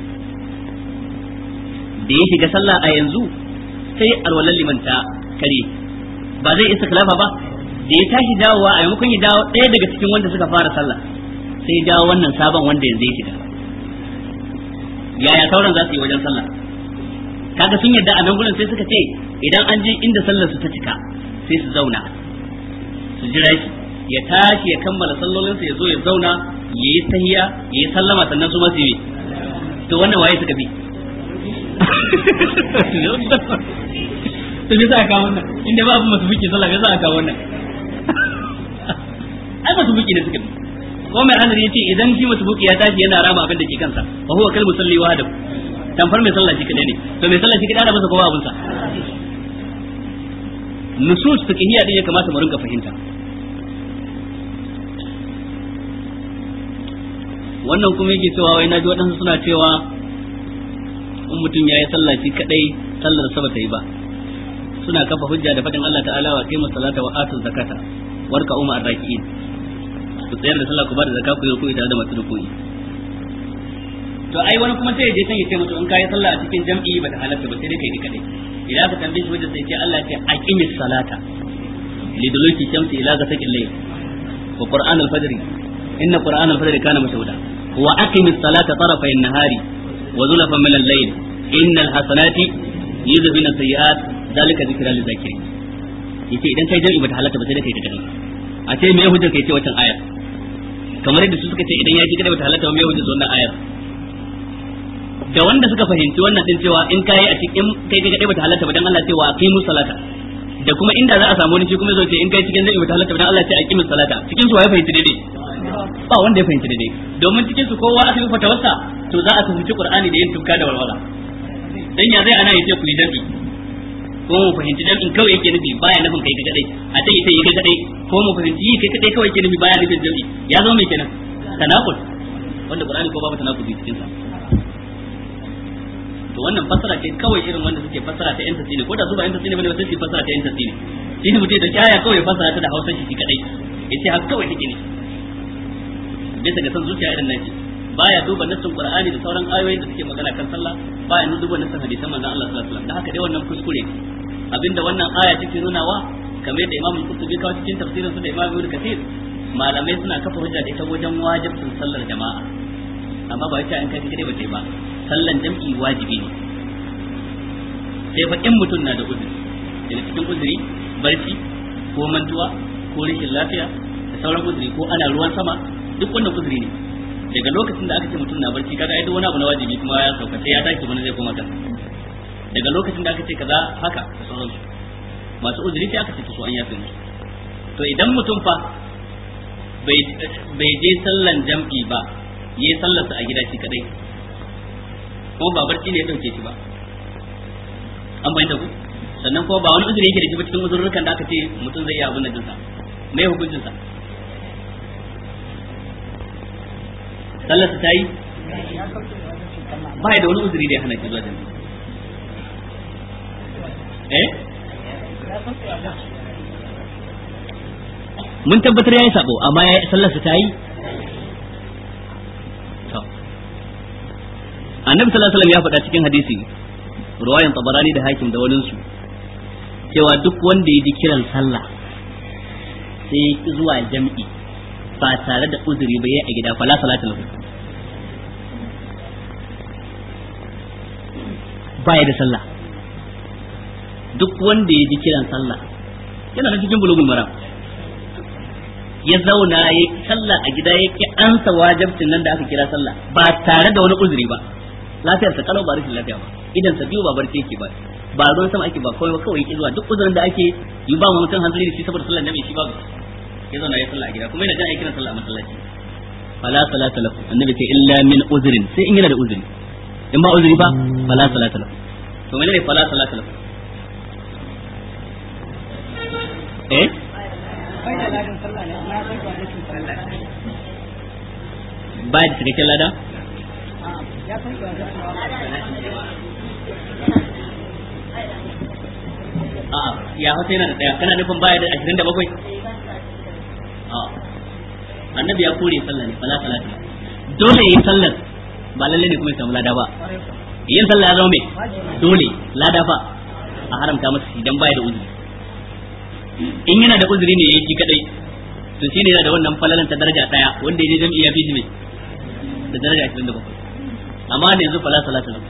Speaker 1: da ya shiga sallah a yanzu sai alwalan liman ta kare ba zai isa kalafa ba da ya tashi dawowa a maimakon ya dawo ɗaya daga cikin wanda suka fara sallah sai ya dawo wannan sabon wanda yanzu ya shiga yaya sauran za su yi wajen sallah kaga sun yadda a nan gurin sai suka ce idan an je inda sallar su ta cika sai su zauna su jira shi ya tashi ya kammala sallolinsa ya zo ya zauna ya yi tahiya ya yi sallama sannan su masu yi to wannan waye suka bi to me za a kawo wannan inda ba abu masu buki sallah me za a kawo wannan ai masu buki ne suka bi ko mai anar yace idan shi masu buki ya tashi yana rama abin da ke kansa fa huwa kal musalli wahdahu tamfar mai sallah shi kadai ne to mai sallah shi kadai da masa kowa abunsa nusus fiqhiyya din ya kamata mu rinka fahimta wannan kuma yake cewa wai naji waɗansu suna cewa in mutum ya yi sallah shi kadai sallar sa bata yi ba suna kafa hujja da faɗin Allah ta'ala wa qimu salata wa atu zakata warka umma arraki'in ku tsayar da sallah ku ba da zakka ku yi ruku'i tare da masu ruku'i to ai wani kuma sai ya je can ya ce musu in kai sallah a cikin jam'i bata halatta ba sai dai kai ni kadai idan aka tambaye shi wajen sai ce Allah ya ce aqimis salata liduluki shamsi ila ghasaqil layl wa qur'an al-fajr inna qur'an al-fajr kana mashhuda wa aqimis salata tarafay an-nahari wa zulfan min al-layl innal hasanati yudhibuna sayyi'at zalika dhikra lil-zakirin yace idan kai jami'i bata halatta ba sai dai kai kadai a ce me hujjar kai ce wancan ayar kamar yadda su suka ce idan ya ji kadai bata halatta ba me hujjar wannan ayar da wanda suka fahimci wannan din cewa in kai a cikin kai kai kadai bata halatta ba dan Allah ce wa aqimu salata da kuma inda za a samu wani shi kuma zai ce in kai cikin zai bata halatta ba dan Allah ce aqimu salata cikin su waye fahimci daidai ba wanda ya fahimci daidai domin cikin su kowa aka yi fatawarsa to za a fahimci Qur'ani da yin tufka da walwala dan ya zai ana yace ku yi dabi ko mu fahimci jami'in kawai yake nufi baya nufin kai kai kadai a ce ita yi kai kadai ko mu fahimci yi kai kadai kawai yake nufi baya nufin jami'i ya zama mai kenan tanakul wanda Qur'ani ko babu tanakul cikin sa to wannan fassara ce kawai irin wanda suke fassara ta yan tasiri ko da su ba yan tasiri bane ba sai su fassara ta yan tasiri shi ne mutum da kaya kawai fassara ta da Hausa shi kadai yace haka kawai take ne bisa ga san zuciya irin nan baya duba nassin Qur'ani da sauran ayoyin da suke magana kan sallah baya duba nassin hadisan manzon Allah sallallahu alaihi wasallam da haka dai wannan kuskure abinda wannan aya take nunawa kamar yadda Imam Qurtubi kawo cikin tafsirin sa da Imam Ibn Kathir malamai suna kafa hujja da ita wajen wajibin sallar jama'a amma ba ita in kai kadai ba ce ba sallan jam'i wajibi ne sai fa in mutum na da uzuri daga cikin uzuri barci ko mantuwa ko rashin lafiya da sauran uzuri ko ana ruwan sama duk wannan uzuri ne daga lokacin da aka ce mutum na barci kaga ai duk wani abu na wajibi kuma ya sauka sai ya tashi wani zai koma kan daga lokacin da aka ce kaza haka da sauransu masu uzuri sai aka ce su an yafe musu to idan mutum fa bai je sallan jam'i ba yi sallarsa a gida shi kadai ko ba barci ne ya dauke shi ba an bayyana ku sannan ko ba wani uzuri yake da shi ba cikin uzurrukan da aka ce mutum zai iya abin nan dinsa mai hukuncin sa sallarsa ta yi ba da wani uzuri da ya hana shi zuwa jami'a eh mun tabbatar yayi sabo amma yayi sallar sa tayi to annabi sallallahu alaihi wasallam ya faɗa cikin hadisi ruwayan tabarani da hakim da wani su cewa duk wanda ya ji kiran sallah sai zuwa jam'i ba tare da uzuri ba yayi a gida fala salatu lahu baya da sallah duk wanda ya ji kiran sallah yana da cikin bulugul maram ya zauna ya sallah a gida ya ki ansa wajibcin nan da aka kira sallah ba tare da wani uzuri ba lafiyarsa kalau ba rashin lafiya ba idan sa biyu ba barci yake ba ba ruwan sama ake ba kawai ba kawai yake zuwa duk uzurin da ake yi ba mutum hanzari da shi saboda sallar jami'i shi ba ya zauna ya sallah a gida kuma yana jan aikin sallah a masallaci fala salata lahu annabi ce illa min uzrin sai in yana da uzuri in ba uzuri ba fala salata lahu to menene fala salata lahu eh ba da cikakken lada a ya hausa yana da daya kana nufin baya da ashirin da bakwai a annabi ya kore sallah ne fala salata dole yi sallar ba lalle ne kuma ya samu lada ba yin sallah ya zama mai dole lada fa a haramta masa idan baya da uzuri in yana da uzuri ne yayi kadai to shine yana da wannan falalan ta daraja daya wanda yaje jami'i ya fi shi mai da daraja 27 amma da yanzu fala salata lahu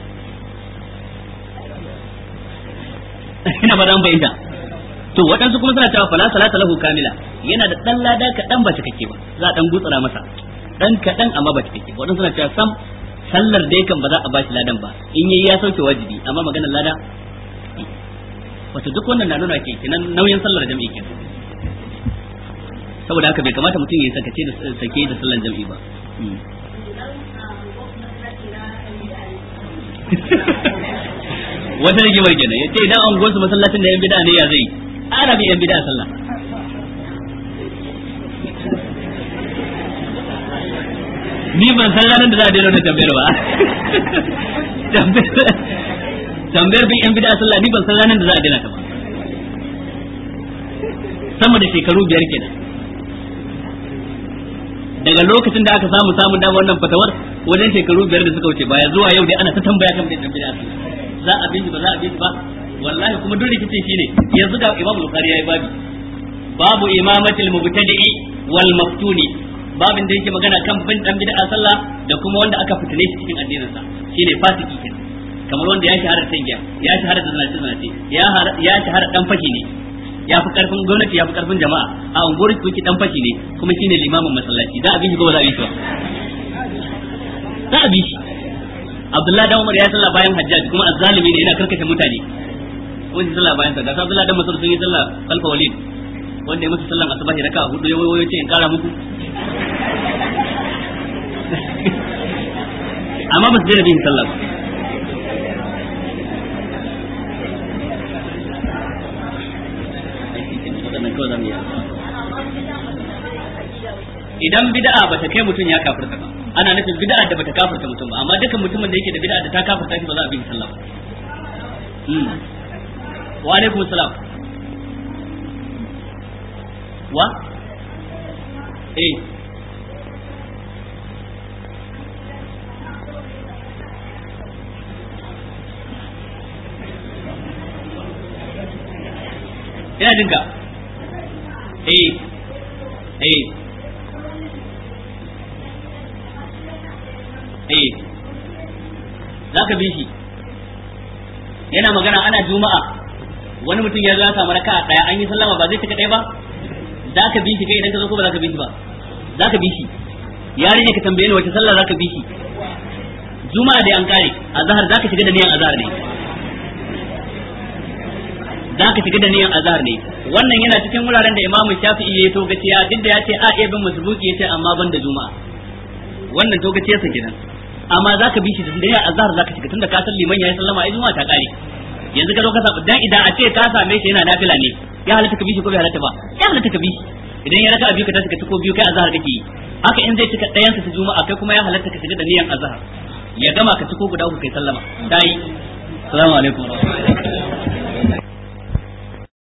Speaker 1: ina ba dan bayyana to waɗansu kuma suna cewa fala salata lahu kamila yana da dan lada kaɗan ba cikakke ba za a dan gutsura masa dan kaɗan amma ba cikakke ba waɗansu suna cewa sam sallar dai kan ba za a bashi ladan ba in yayi ya sauke wajibi amma maganar lada wato duk wannan na nuna ke kenan nauyin sallar jami'i kenan saboda haka bai kamata mutum ya sakace da sake da sallar jami'i ba wata rage mai kenan yace idan an gosu masallacin da yan bid'a ne ya zai ana bi yan bid'a sallah ni ban san ranar da za a daina da tambayar ba tambayar bin yan bid'a sallah ni ban san ranar da za a daina ta ba sama da shekaru biyar kenan daga lokacin da aka samu samun damar wannan fatawar wajen shekaru biyar da suka wuce baya zuwa yau dai ana ta tambaya kan bin bid'a za a bin ba za a bin ba wallahi kuma duk rikicin shine yanzu ga Imam Bukhari yayi babi babu imamatil mubtadi'i wal maftuni babin da yake magana kan bin dan bid'a sallah da kuma wanda aka fitine shi cikin addinin sa shine fasiki kenan kamar wanda ya shahara ta giya ya shahara da zinace zinace ya ya shahara dan fashi ne ya fi karfin gwamnati ya fi karfin jama'a a unguwar su dan fashi ne kuma shine limamin masallaci za a bi shi ko ba za a bi shi ba za a bi shi Abdullahi dan Umar ya sallah bayan Hajjaj kuma azzalimi ne yana karkashe mutane wani sallah bayan sa ga Abdullahi dan Mas'ud sun yi sallah kalfa walid wanda ya musu sallan asubahi raka hudu ya wayo ce in kara muku amma ba su daina bin sallah ba idan bid'a ba ta kai mutum ya kafirta ba ana nufin bid'a da bata kafirta mutum ba amma dukkan mutumin da yake da bid'a da ta kafirta shi ba za a bi sallah ba wa alaikum salam wa eh ina jinka eh eh eh za ka bi shi yana magana ana juma'a wani mutum ya za samu raka daya an yi sallama ba zai cika ɗaya ba za ka bi shi kai idan ka zo ko ba za ka bi shi ba za ka bi shi yarinya ka tambaye ni wace sallah za ka bi shi juma'a dai an kare azhar za ka shiga da niyan azhar ne za ka shiga da niyan azhar ne wannan yana cikin wuraren da imamu shafi'i ya to gaciya duk da ya ce a iya bin masbuki ya ce amma ban da juma'a wannan to gaciya sa kenan amma za ka bi shi da niyan azhar za ka shiga tunda ka san liman ya yi sallama ai juma'a ta kare yanzu ka zo ka samu dan idan a ce ka same shi yana nafila ne ya halatta ka bi shi ko bai halatta ba ya halatta ka bi shi idan ya raka biyu ka tashi ka ci ko biyu kai azhar kake yi haka in zai cika ɗayan sa ta juma'a kai kuma ya halatta ka shiga da niyan azhar ya gama ka ci ko guda uku kai sallama dai assalamu alaikum